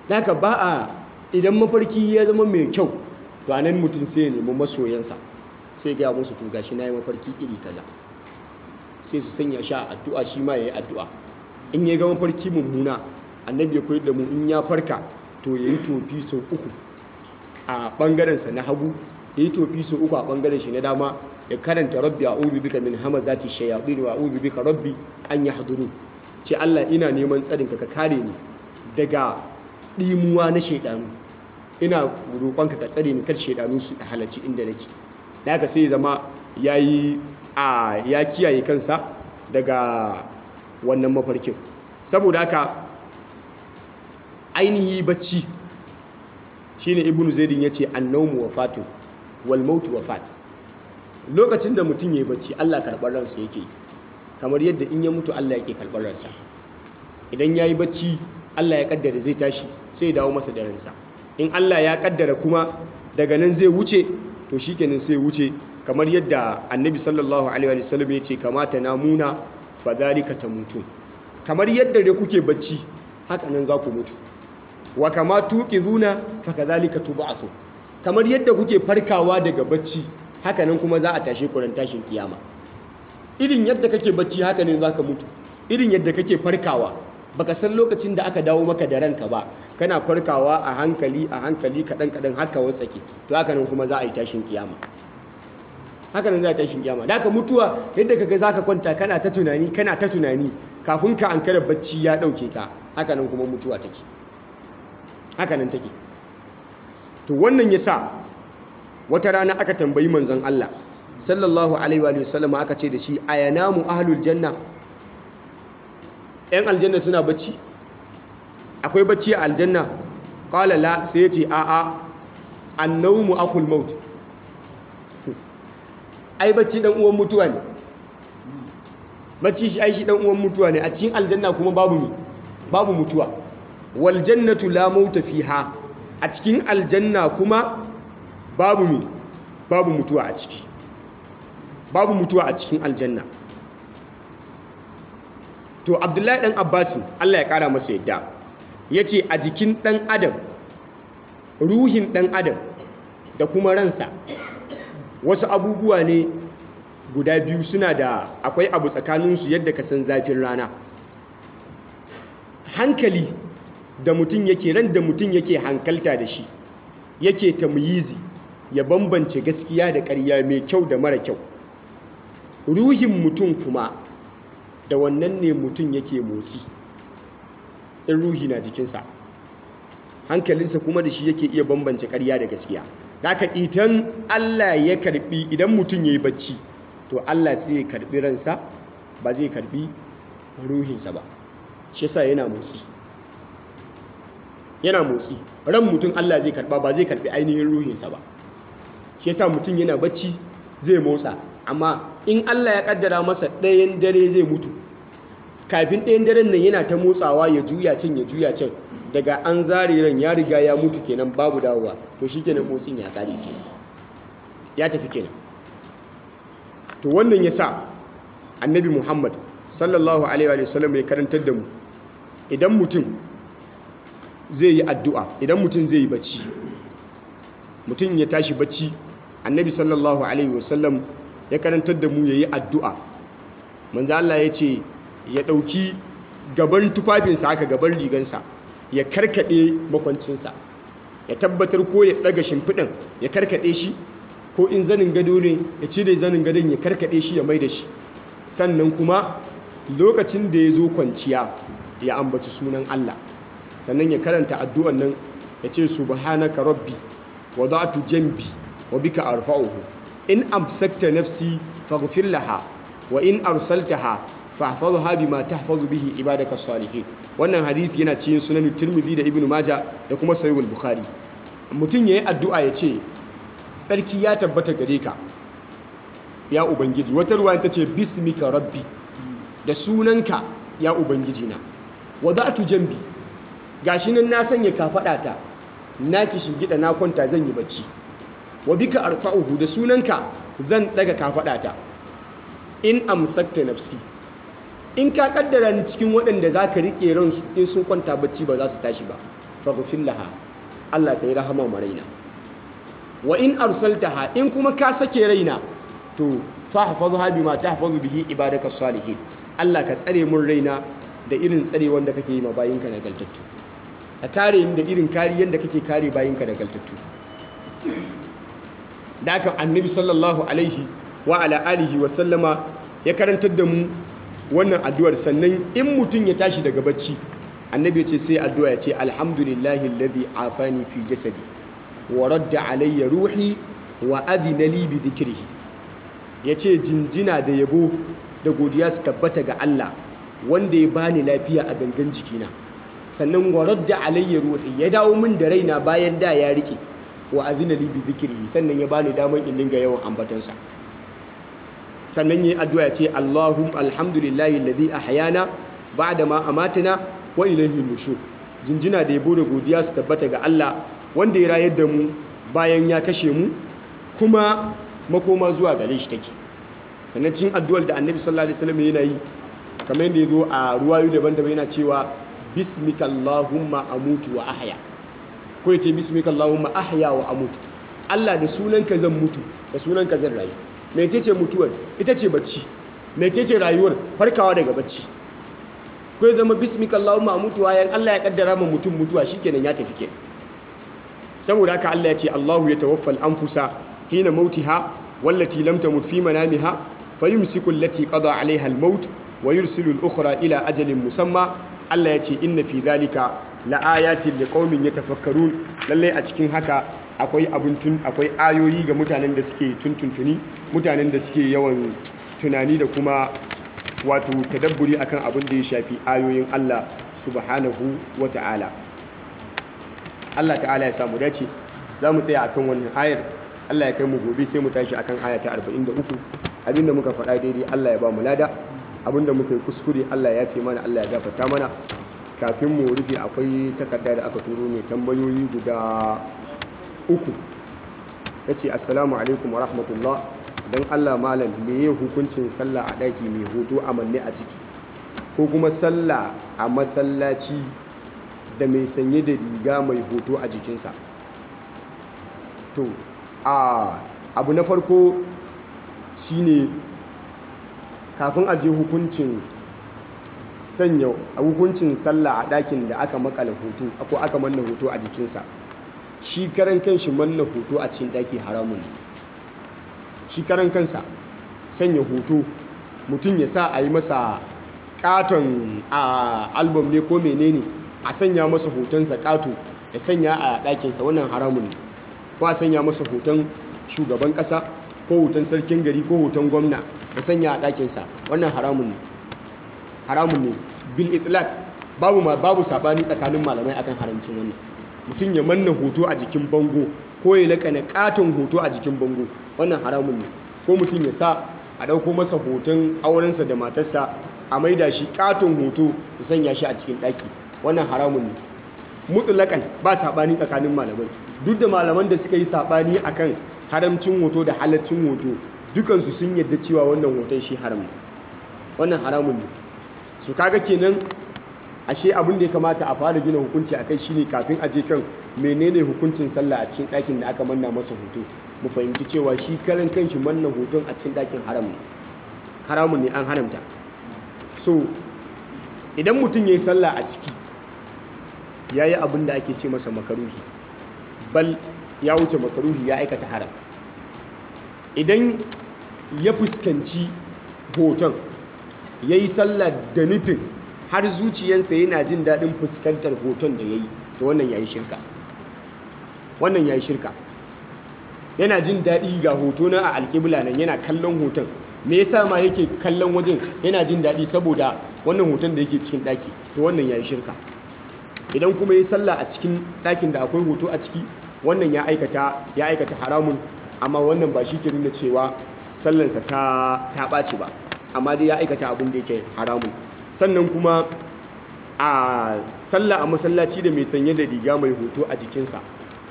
haka ba a idan mafarki ya zama mai kyau to anan mutum sai ya nemi masoyansa sai gaya musu to gashi na yi mafarki iri kaza sai su sanya shi a addu'a shi ma ya yi addu'a in ya ga mafarki mummuna annabi ya koyar da mu in ya farka to ya yi tofi sau uku a ɓangarensa na hagu ya yi tofi sau uku a ɓangaren shi na dama ya karanta rabbi a ubi bika min hamazati shayatin wa ubi bika rabbi an yi haduru ce Allah ina neman tsarinka ka kare ni daga ɗimuwa na shaidanu ina roƙonka ka tsare ni kar shaidanu su halarci inda nake da haka sai zama yayi a ya kiyaye kansa daga wannan mafarkin saboda haka ainihi bacci shine ibnu zaidin yace annawmu wafatun wal mautu wafat lokacin da mutum yayi bacci Allah karɓar ransa yake kamar yadda in ya mutu Allah yake karɓar ransa idan yayi bacci Allah ya kaddara zai tashi sai ya dawo masa da ransa in Allah ya kaddara kuma daga nan zai wuce to shikenan sai wuce kamar yadda annabi sallallahu alaihi wa sallam ya ce kamata na muna fa dhalika tamutun kamar yadda dai kuke bacci haka nan za ku mutu wa kama tuqizuna fa kadhalika tub'athu kamar yadda kuke farkawa daga bacci haka nan kuma za a tashe ku ran tashin kiyama irin yadda kake bacci haka ne zaka mutu irin yadda kake farkawa baka san lokacin da aka dawo maka da ranka ba kana farkawa a hankali a hankali kadan kadan haka watsake to haka nan kuma za a yi tashin kiyama haka nan za a yi tashin kiyama da haka mutuwa yadda kaga zaka kwanta kana ta tunani kana ta tunani kafin ka ankara bacci ya dauke ka haka nan kuma mutuwa take haka nan take to wannan yasa wata rana aka tambayi manzon Allah sallallahu alaihi wa sallam aka ce da shi ayanamu ahlul janna ‘yan aljanna suna bacci akwai bacci a aljanna ƙala la sai ya ce a'a annaumu akul maut ai bacci ɗan uwan mutuwa ne bacci shi ai shi ɗan uwan mutuwa ne a cikin aljanna kuma babu ne babu mutuwa wal jannatu la mauta fiha a cikin aljanna kuma babu ne babu mutuwa a ciki babu mutuwa a cikin aljanna to abdullahi dan abbasin allah ya kara masa yadda ya ce a jikin dan adam ruhin dan adam da kuma ransa wasu abubuwa ne guda biyu suna da akwai abu tsakaninsu yadda ka san zafin rana hankali da mutum yake ran da mutum yake hankalta da shi yake tamyizi ya bambance gaskiya da ƙarya mai kyau da mara kyau ruhin mutum kuma da wannan ne mutum yake motsi in ruhi na jikinsa hankalinsa kuma da shi yake iya bambance ƙarya da gaskiya haka idan Allah ya karbi idan mutum ya yi bacci to Allah sai ya karbi ransa ba zai karbi ruhinsa ba shi yasa yana motsi yana motsi ran mutum Allah zai karba ba zai karbi ainihin ruhinsa ba shi yasa mutum yana bacci zai motsa amma in Allah ya kaddara masa ɗayan dare zai mutu kafin ɗayan daren nan yana ta motsawa ya juya can ya juya can daga an zare ran ya riga ya mutu kenan babu dawowa to shi kenan motsin ya kare kenan ya tafi kenan to wannan ya sa annabi muhammad sallallahu alaihi wa sallam ya karantar da mu idan mutum zai yi addu'a idan mutum zai yi bacci mutum ya tashi bacci annabi sallallahu alaihi wa sallam ya karantar da mu ya yi addu'a manzo Allah ya ce ya ɗauki gaban tufafinsa haka gaban rigansa ya karkaɗe makwancinsa ya tabbatar ko ya ɗaga shimfiɗin ya karkaɗe shi ko in zanin gado ne ya cire zanin gadon ya karkaɗe shi ya mai da shi sannan kuma lokacin da ya zo kwanciya ya ambaci sunan Allah sannan ya karanta addu'an nan ya ce subhanaka rabbi wa da'tu jambi wa bika arfa'uhu in amsakta nafsi faghfir laha wa in arsaltaha fahfazha bima tahfazu bihi ibadaka salihin wannan hadisi yana cikin sunan Tirmidhi da Ibn Majah da kuma Sahih al-Bukhari mutum yayi addu'a ya ce tsarki ya tabbata gare ka ya ubangiji wata ruwa ta ce bismika rabbi da sunanka ya ubangiji na wada'tu jambi gashi nan na sanya kafadata na gida na kwanta zan yi bacci wa bika arfa'uhu da sunanka zan daga kafadata in amsakta nafsi in ka kaddara ni cikin waɗanda za ka riƙe ransu in sun kwanta bacci ba za su tashi ba faghfir laha Allah kai rahama ma raina wa in arsaltaha in kuma ka sake raina to fahfazha bima tahfazu bihi ibadaka salihin Allah ka tsare mun raina da irin tsare wanda kake yi ma bayinka nagartattu ka kare ni da irin kariyar da kake kare bayinka nagartattu da haka annabi sallallahu alaihi wa ala alihi wa sallama ya karantar da mu wannan addu'ar sannan in mutum ya tashi daga bacci annabi ya ce sai addu'a ya ce alhamdulillahi alladhi afani fi jasadi wa radda alayya ruhi wa adina li bi dhikrihi yace jinjina da yabo da godiya su tabbata ga Allah wanda ya bani lafiya a gangan jikina sannan wa radda alayya ruhi ya dawo min da raina bayan da ya rike wa azina li bi dhikrihi sannan ya bani daman in dinga yawan ambatansa sannan yi addu'a ya ce Allahum alhamdulillahi alladhi ahyana ba'da ma amatana wa ilayhi nushur jinjina da yabo da godiya su tabbata ga Allah wanda ya rayar da mu bayan ya kashe mu kuma makoma zuwa gare shi take sannan cikin addu'ar da Annabi sallallahu alaihi wasallam yana yi kamar yadda yazo a ruwayu daban-daban yana cewa bismika allahumma amutu wa ahya ko yace bismika allahumma ahya wa amutu Allah da sunanka zan mutu da sunanka zan rayu mecece mutuwar ita ce bacci mecece rayuwar farkawa daga bacci ko ya zama bismika Allahumma mutuwa yan Allah ya kaddara ma mutum mutuwa shikenan ya tafi kenan saboda haka Allah ya ce Allahu ya tawaffal anfusa hina mautiha wallati lam tamut fi manamiha fayumsiku allati qada alaiha almaut wa yursilu al-ukhra ila ajalin musamma Allah ya ce inna fi dhalika laayatin liqaumin yatafakkarun lalle a cikin haka akwai abun tun akwai ayoyi ga mutanen da suke tuntuntuni mutanen da suke yawan tunani da kuma wato tadabburi akan abin da ya shafi ayoyin Allah subhanahu wa ta'ala Allah ta'ala ya samu dace za mu tsaya akan wannan ayar Allah ya kai mu gobe sai mu tashi akan aya ta 43 abinda muka faɗa daidai Allah ya ba mu lada abinda muka yi kuskure Allah ya fi mana Allah ya gafarta mana kafin mu rufe akwai takarda da aka turo ne tambayoyi guda uku ya ce assalamu alaikum wa rahmatullah don allah malam me ya hukuncin sallah a ɗaki mai hoto a manne a ciki ko kuma sallah a masallaci da mai sanye da riga mai hoto a jikinsa to a abu na farko shine kafin a je hukuncin sanya hukuncin sallah a ɗakin da aka makala hoto ko aka manna hoto a jikinsa shi karan kanshi manna hoto a cikin ɗaki haramun shi karan kansa sanya hoto mutum ya sa a yi masa katon a album ne ko menene a sanya masa hotonsa kato ya sanya a ɗakinsa wannan haramun ne ko a sanya masa hoton shugaban ƙasa ko hoton sarkin gari ko hoton gwamna ya sanya a ɗakinsa wannan haramun ne haramun ne bil itlaq babu ma babu sabani tsakanin malamai akan haramcin wannan mutum ya manna hoto a jikin bango ko ya lakana katon hoto a jikin bango wannan haramun ne ko mutum ya sa a ɗauko masa hoton aurensa da matarsa a maida shi katon hoto ya sanya shi a cikin ɗaki wannan haramun ne mutulakan ba saɓani tsakanin malamai duk da malaman da suka yi saɓani akan haramcin hoto da halaccin hoto dukansu sun yadda cewa wannan hoton shi haram ne wannan haramun ne su kaga kenan ashe abin da ya kamata a fara gina hukunci a kai shine kafin a je kan menene hukuncin sallah a cikin ɗakin da aka manna masa hoto mu fahimci cewa shi karan kanshi manna hoton a cikin ɗakin haram ne haramun ne an haramta so idan mutum ya yi sallah a ciki ya yi abin da ake ce masa makaruhi bal ya wuce makaruhi ya aikata haram idan ya fuskanci hoton ya yi sallah da nufin har zuciyarsa yana jin daɗin fuskantar hoton da ya yi to wannan ya yi shirka wannan ya yi shirka yana jin daɗi ga hoto na a alƙibla nan yana kallon hoton me yasa ma yake kallon wajen yana jin daɗi saboda wannan hoton da yake cikin ɗaki to wannan ya yi shirka idan kuma ya sallah a cikin ɗakin da akwai hoto a ciki wannan ya aikata ya aikata haramun amma wannan ba shi ke nuna cewa sallansa ta ta ɓaci ba amma dai ya aikata abin da yake haramun sannan kuma a sallah a masallaci da mai sanye da riga mai hoto a jikinsa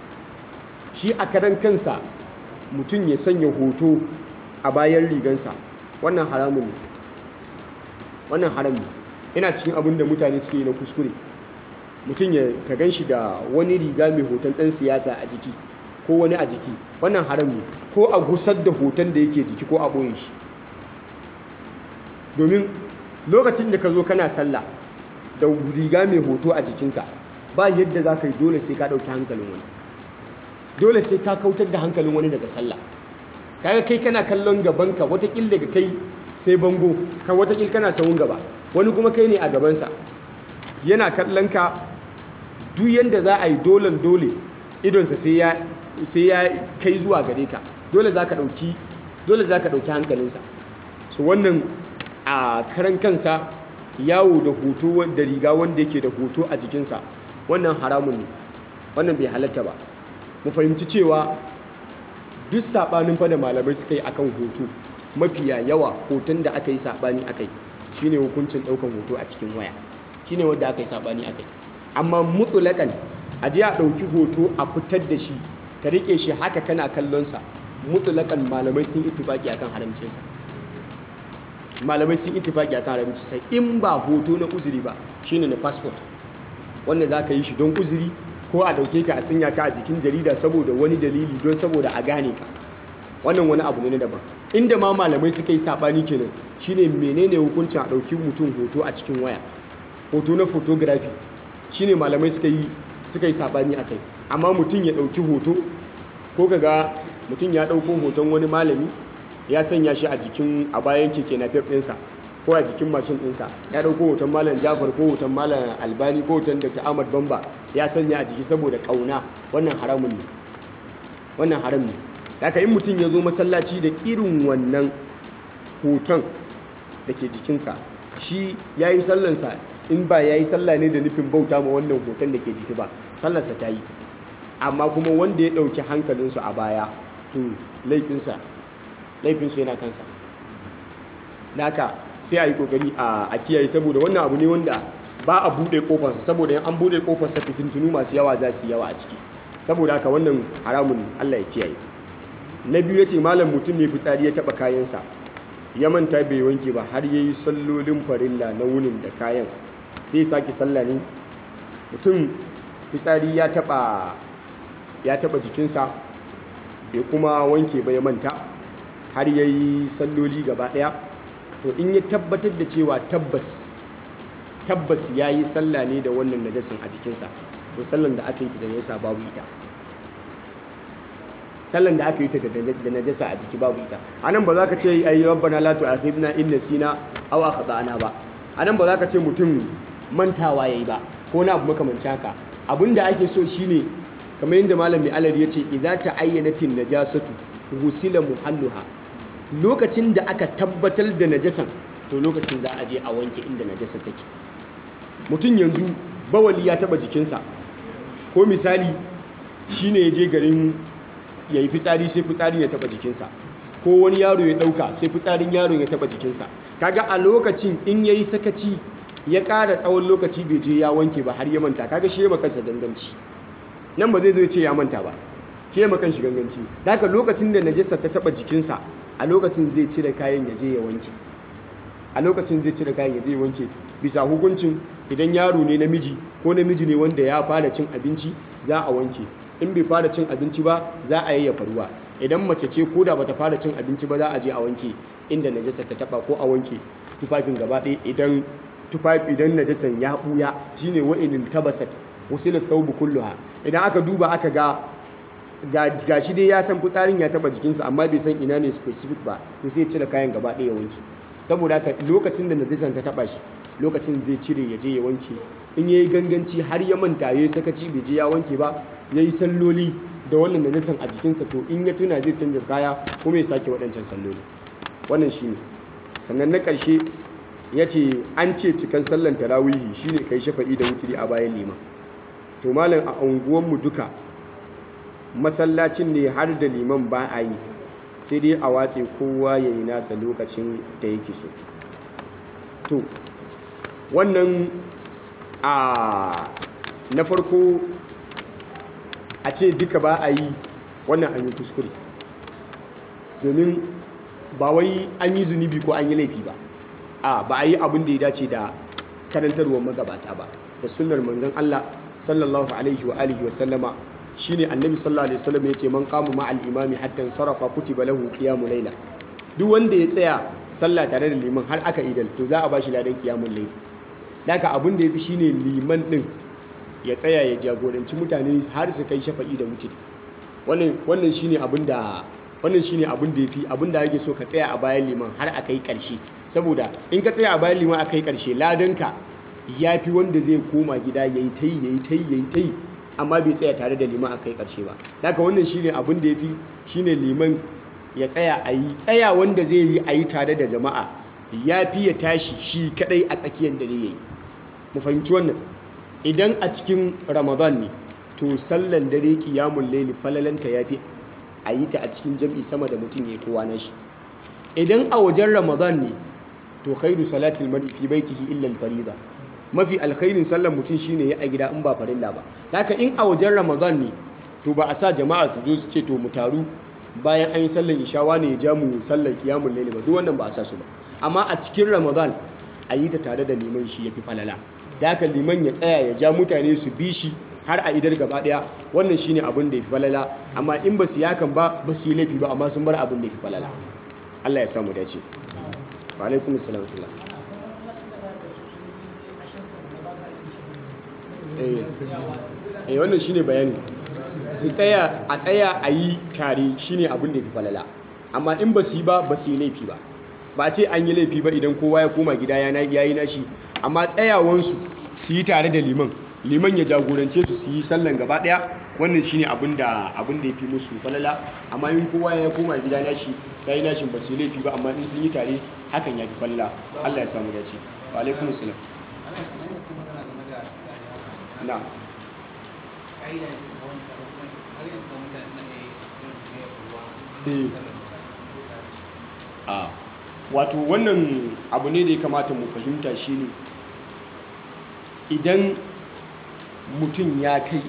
shi a karan kansa mutum ya sanya hoto a bayan rigansa wannan haramun ne wannan haram ne yana cikin abin da mutane suke yi na kuskure mutum ya ka gan shi da wani riga mai hoton ɗan siyasa a jiki ko wani a jiki wannan haram ne ko a gusar da hoton da yake jiki ko a ɓoye shi domin lokacin da ka zo kana sallah da riga mai hoto a jikinka ba yadda za ka yi dole sai ka ɗauki hankalin wani dole sai ka kautar da hankalin wani daga sallah kaga kai kana kallon gabanka watakil daga kai sai bango kan watakil kana sawun gaba wani kuma kai ne a gabansa yana kallon ka duk yadda za a yi dolen dole idonsa sai ya kai zuwa gare ka dole za ka ɗauki dole za ka ɗauki hankalinsa su wannan a karan kansa yawo da hoto da riga wanda yake da hoto a jikinsa wannan haramun ne wannan bai halatta ba mu fahimci cewa duk saɓanin fa da malamai suka yi akan hoto mafiya yawa hoton da aka yi saɓani aka yi shine hukuncin ɗaukan hoto a cikin waya shine wanda aka yi saɓani aka yi amma mutulakan a je a ɗauki hoto a fitar da shi ka riƙe shi haka kana kallonsa mutulakan malamai sun ittifaki akan haramcinsa malamai sun ittifaki akan haramcinsa in ba hoto na uzuri ba shine na passport wanda za ka yi shi don uzuri ko a ɗauke ka a sanya ka a jikin jarida saboda wani dalili don saboda a gane ka wannan wani abu ne na daban inda ma malamai suka yi saɓani kenan shine menene hukuncin a ɗauki mutum hoto a cikin waya hoto na photography shine malamai suka yi suka yi saɓani a kai amma mutum ya ɗauki hoto ko kaga mutum ya ɗauko hoton wani malami ya sanya shi a jikin a bayan keke na ɗinsa ko a jikin mashin ɗinsa ya ɗauko hoton malam jafar ko hoton malam albani ko hoton dr ahmad bamba ya sanya a jiki saboda ƙauna wannan haramun ne wannan haram ne haka in mutum ya zo masallaci da irin wannan hoton da ke jikinsa shi ya yi sallansa in ba ya yi sallah ne da nufin bauta ma wannan hoton da ke jiki ba sallarsa ta yi amma kuma wanda ya ɗauki hankalinsu a baya to laifinsa laifinsu yana kansa naka sai a yi kokari a kiyaye saboda wannan abu ne wanda ba a buɗe kofarsa saboda yan an buɗe kofarsa fitintunu masu yawa za su yawa a ciki saboda haka wannan haramun Allah ya kiyaye na biyu yace malam mutum mai fitsari ya taba kayansa ya manta bai wanke ba har yayi sallolin farilla na wunin da kayan sai sake sallah ne mutum fitsari ya taba ya taba jikinsa bai kuma wanke ba ya manta har yayi salloli gaba daya to in ya tabbatar da cewa tabbas tabbas yayi sallah ne da wannan najasin a jikinsa to sallan da aka yi da najasa babu ita sallan da aka yi ta da najasa a jiki babu ita anan ba za ka ce ayi rabbana la tu'akhidna in nasina aw akhtana ba anan ba za ka ce mutum mantawa yayi ba ko na abu makamancin haka abinda ake so shine kamar yadda malam mai alari yace idza ta'ayyanatin najasatu ghusila muhalluha lokacin da aka tabbatar da najasan to lokacin za a je a wanke inda najasa take mutum yanzu bawali ya taba jikinsa ko misali shine ya je garin ya yi fitsari sai fitsarin ya taba jikinsa ko wani yaro ya dauka sai fitsarin yaron ya taba jikinsa kaga a lokacin in yayi sakaci ya ƙara tsawon lokaci bai je ya wanke ba har ya manta kaga shi ya makansa ganganci nan ba zai zo ce ya manta ba shi ya makan shi ganganci haka lokacin da najasa ta taba jikinsa a lokacin zai cire kayan ya je ya wanke a lokacin zai cire kayan ya je ya wanke bisa hukuncin idan yaro ne namiji ko namiji ne wanda ya fara cin abinci za a wanke in bai fara cin abinci ba za a yayyafa ruwa idan mace ce ko da bata fara cin abinci ba za a je a wanke inda najasa ta taba ko a wanke tufafin gaba ɗaya idan tufafi idan najasan ya buya shine wa'inin tabasat wasilat thawbu kulluha idan aka duba aka ga ga shi dai ya san fitsarin ya taba jikinsa amma bai san ina ne specific ba to sai ya cire kayan gaba ɗaya ya wanke saboda haka lokacin da najasan ta taba shi lokacin zai cire ya je ya wanke in yayi ganganci har ya manta yayi sakaci bai je ya wanke ba yayi salloli da wannan najasan a jikinsa to in ya tuna zai canza kaya kuma ya sake waɗancan salloli wannan shine sannan na ƙarshe ya ce an ce cikan sallan tarawihi shine kai shafa'i da wuturi a bayan liman to malam a unguwanmu duka masallacin ne har da liman ba a yi sai dai a watse kowa ya yi nasa lokacin da yake so to wannan a na farko a ce duka ba a yi wannan an yi kuskure domin ba wai an yi zunubi ko an yi laifi ba a ba a yi abin da ya dace da karantarwar magabata ba da sunnar manzon Allah sallallahu alaihi wa alihi wa sallama shine annabi sallallahu alaihi wasallam yace man qama ma al imami hatta sarafa kutiba lahu qiyamul layla duk wanda ya tsaya sallah tare da liman har aka idal to za a bashi ladan qiyamul layl daga abin da yafi shine liman din ya tsaya ya jagoranci mutane har su kai shafa'i da wuce wannan wannan shine abin da wannan shine abin da yafi abin da yake so ka tsaya a bayan liman har a kai karshe saboda in ka tsaya a bayan liman a kai karshe ladanka yafi wanda zai koma gida yayi tai yayi tai yayi tai amma bai tsaya tare da liman a kai karshe ba daga wannan shine abin da yafi shine liman ya tsaya a yi tsaya wanda zai yi a yi tare da jama'a ya fi ya tashi shi kadai a tsakiyar dare ya yi mu fahimci wannan idan a cikin ramadan ne to sallan dare kiyamun laili falalanta ya fi a yi ta a cikin jam'i sama da mutum ya kowa na shi idan a wajen ramadan ne to khairu salatil mar'i fi baitihi illa al-fariida mafi alkhairin sallan mutum shine ya a gida in ba farilla ba haka in a wajen ramadan ne to ba a sa jama'a su zo su ce to mu taru bayan an yi sallan ishawa ne ya ja mu sallar kiyamun laili ba duk wannan ba a sa su ba amma a cikin ramadan a yi ta tare da liman shi ya fi falala da haka liman ya tsaya ya ja mutane su bi shi har a idar gaba daya wannan shine abin da ya fi falala amma in ba su yakan ba ba su yi laifi ba amma sun bar abin da ya fi falala Allah ya samu dace wa alaikum assalam eh eh wannan shine bayani su tsaya a tsaya a yi tare shine abin da ya fi falala amma in ba su yi ba ba su yi laifi ba ba ce an yi laifi ba idan kowa ya koma gida ya yi nashi amma tsayawansu su yi tare da liman liman ya jagorance su su yi sallan gaba daya wannan shine abin da abin da ya fi musu falala amma in kowa ya koma gida nashi ya yi nashin ba su yi laifi ba amma in sun yi tare hakan ya fi falala Allah ya samu dace wa alaikum salam na a wato wannan abu ne da ya kamata mu fahimta shine idan mutum ya kai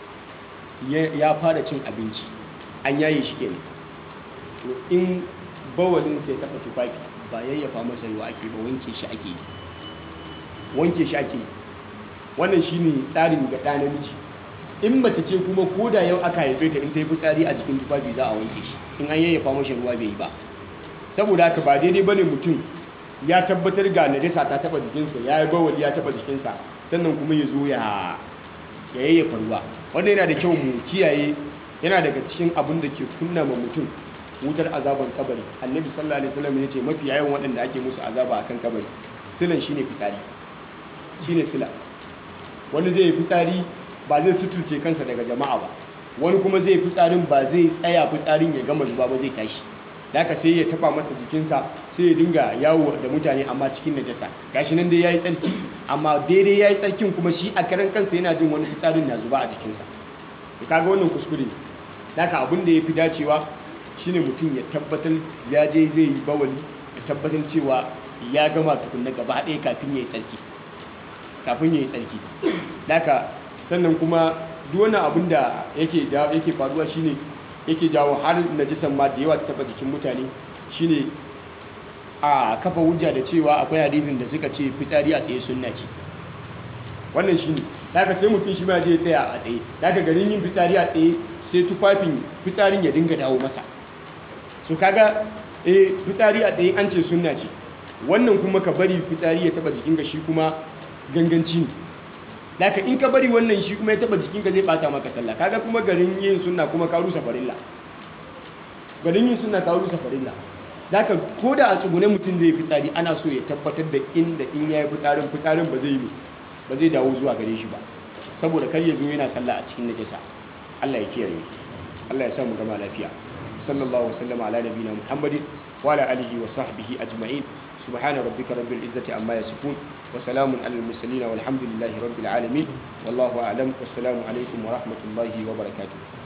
ya fara cin abinci an yaye shi kenan to in bawalin sai taɓa tufafi ba yayyafa masa ruwa ake ba wanke shi ake yi wanke shi ake yi wannan shine tsarin ga ɗa namiji in mace ce kuma ko da yau aka haife ta in ta yi fitsari a jikin tufafi za a wanke shi in an yayyafa mashi ruwa bai yi ba saboda haka ba daidai bane mutum ya tabbatar ga najasa ta taba jikinsa ya yi bawali ya taba jikinsa sannan kuma ya zo ya yayyafa ruwa wanda yana da kyau mu kiyaye yana daga cikin abin da ke kunna ma mutum wutar azaban kabari annabi sallallahu alaihi wasallam ya ce mafi yawan waɗanda ake musu azaba akan kabari silan shine fitsari shine sila wani zai yi fitsari ba zai suturce kansa daga jama'a ba wani kuma zai fitsarin ba zai tsaya fitsarin ya gama zuba ba zai tashi haka sai ya taba masa jikinsa sai ya dinga yawo da mutane amma cikin najasa gashi nan dai yayi tsarki amma daidai yayi tsarkin kuma shi a karan kansa yana jin wani fitsarin na zuba a jikinsa to kaga wannan kuskure ne haka abin da yafi dacewa shine mutum ya tabbatar ya je zai yi bawali ya tabbatar cewa ya gama tukunna gaba ɗaya kafin ya yi tsarki kafin ya yi tsarki haka sannan kuma duk wani abin da yake yake faruwa shine yake jawo har najisan ma da yawa ta taba jikin mutane shine a kafa hujja da cewa akwai hadisin da suka ce fitsari a tsaye sunna ce wannan shine daga sai mutum shi ma je tsaya a tsaye daga garin yin fitsari a tsaye sai tufafin fitsarin ya dinga dawo masa so kaga eh fitsari a tsaye an ce sunna ce wannan kuma ka bari fitsari ya taba jikinka shi kuma ganganci ne daga in ka bari wannan shi kuma ya taba jikinka zai bata maka sallah kaga kuma garin yin sunna kuma ka rusa farilla garin yin sunna ka rusa farilla daga ko da a tsugune mutum zai fitsari ana so ya tabbatar da inda in ya yi fitsarin fitsarin ba zai yi ba zai dawo zuwa gare shi ba saboda kar ya zo yana sallah a cikin najasa Allah ya kiyaye Allah ya sa mu gama lafiya sallallahu wasallam ala nabiyina muhammadin wa ala alihi wa sahbihi ajma'in subhana rabbika rabbil izzati amma yasifun wa salamun alal mursalin walhamdulillahi rabbil alamin wallahu a'lam wassalamu alaikum wa rahmatullahi wa barakatuh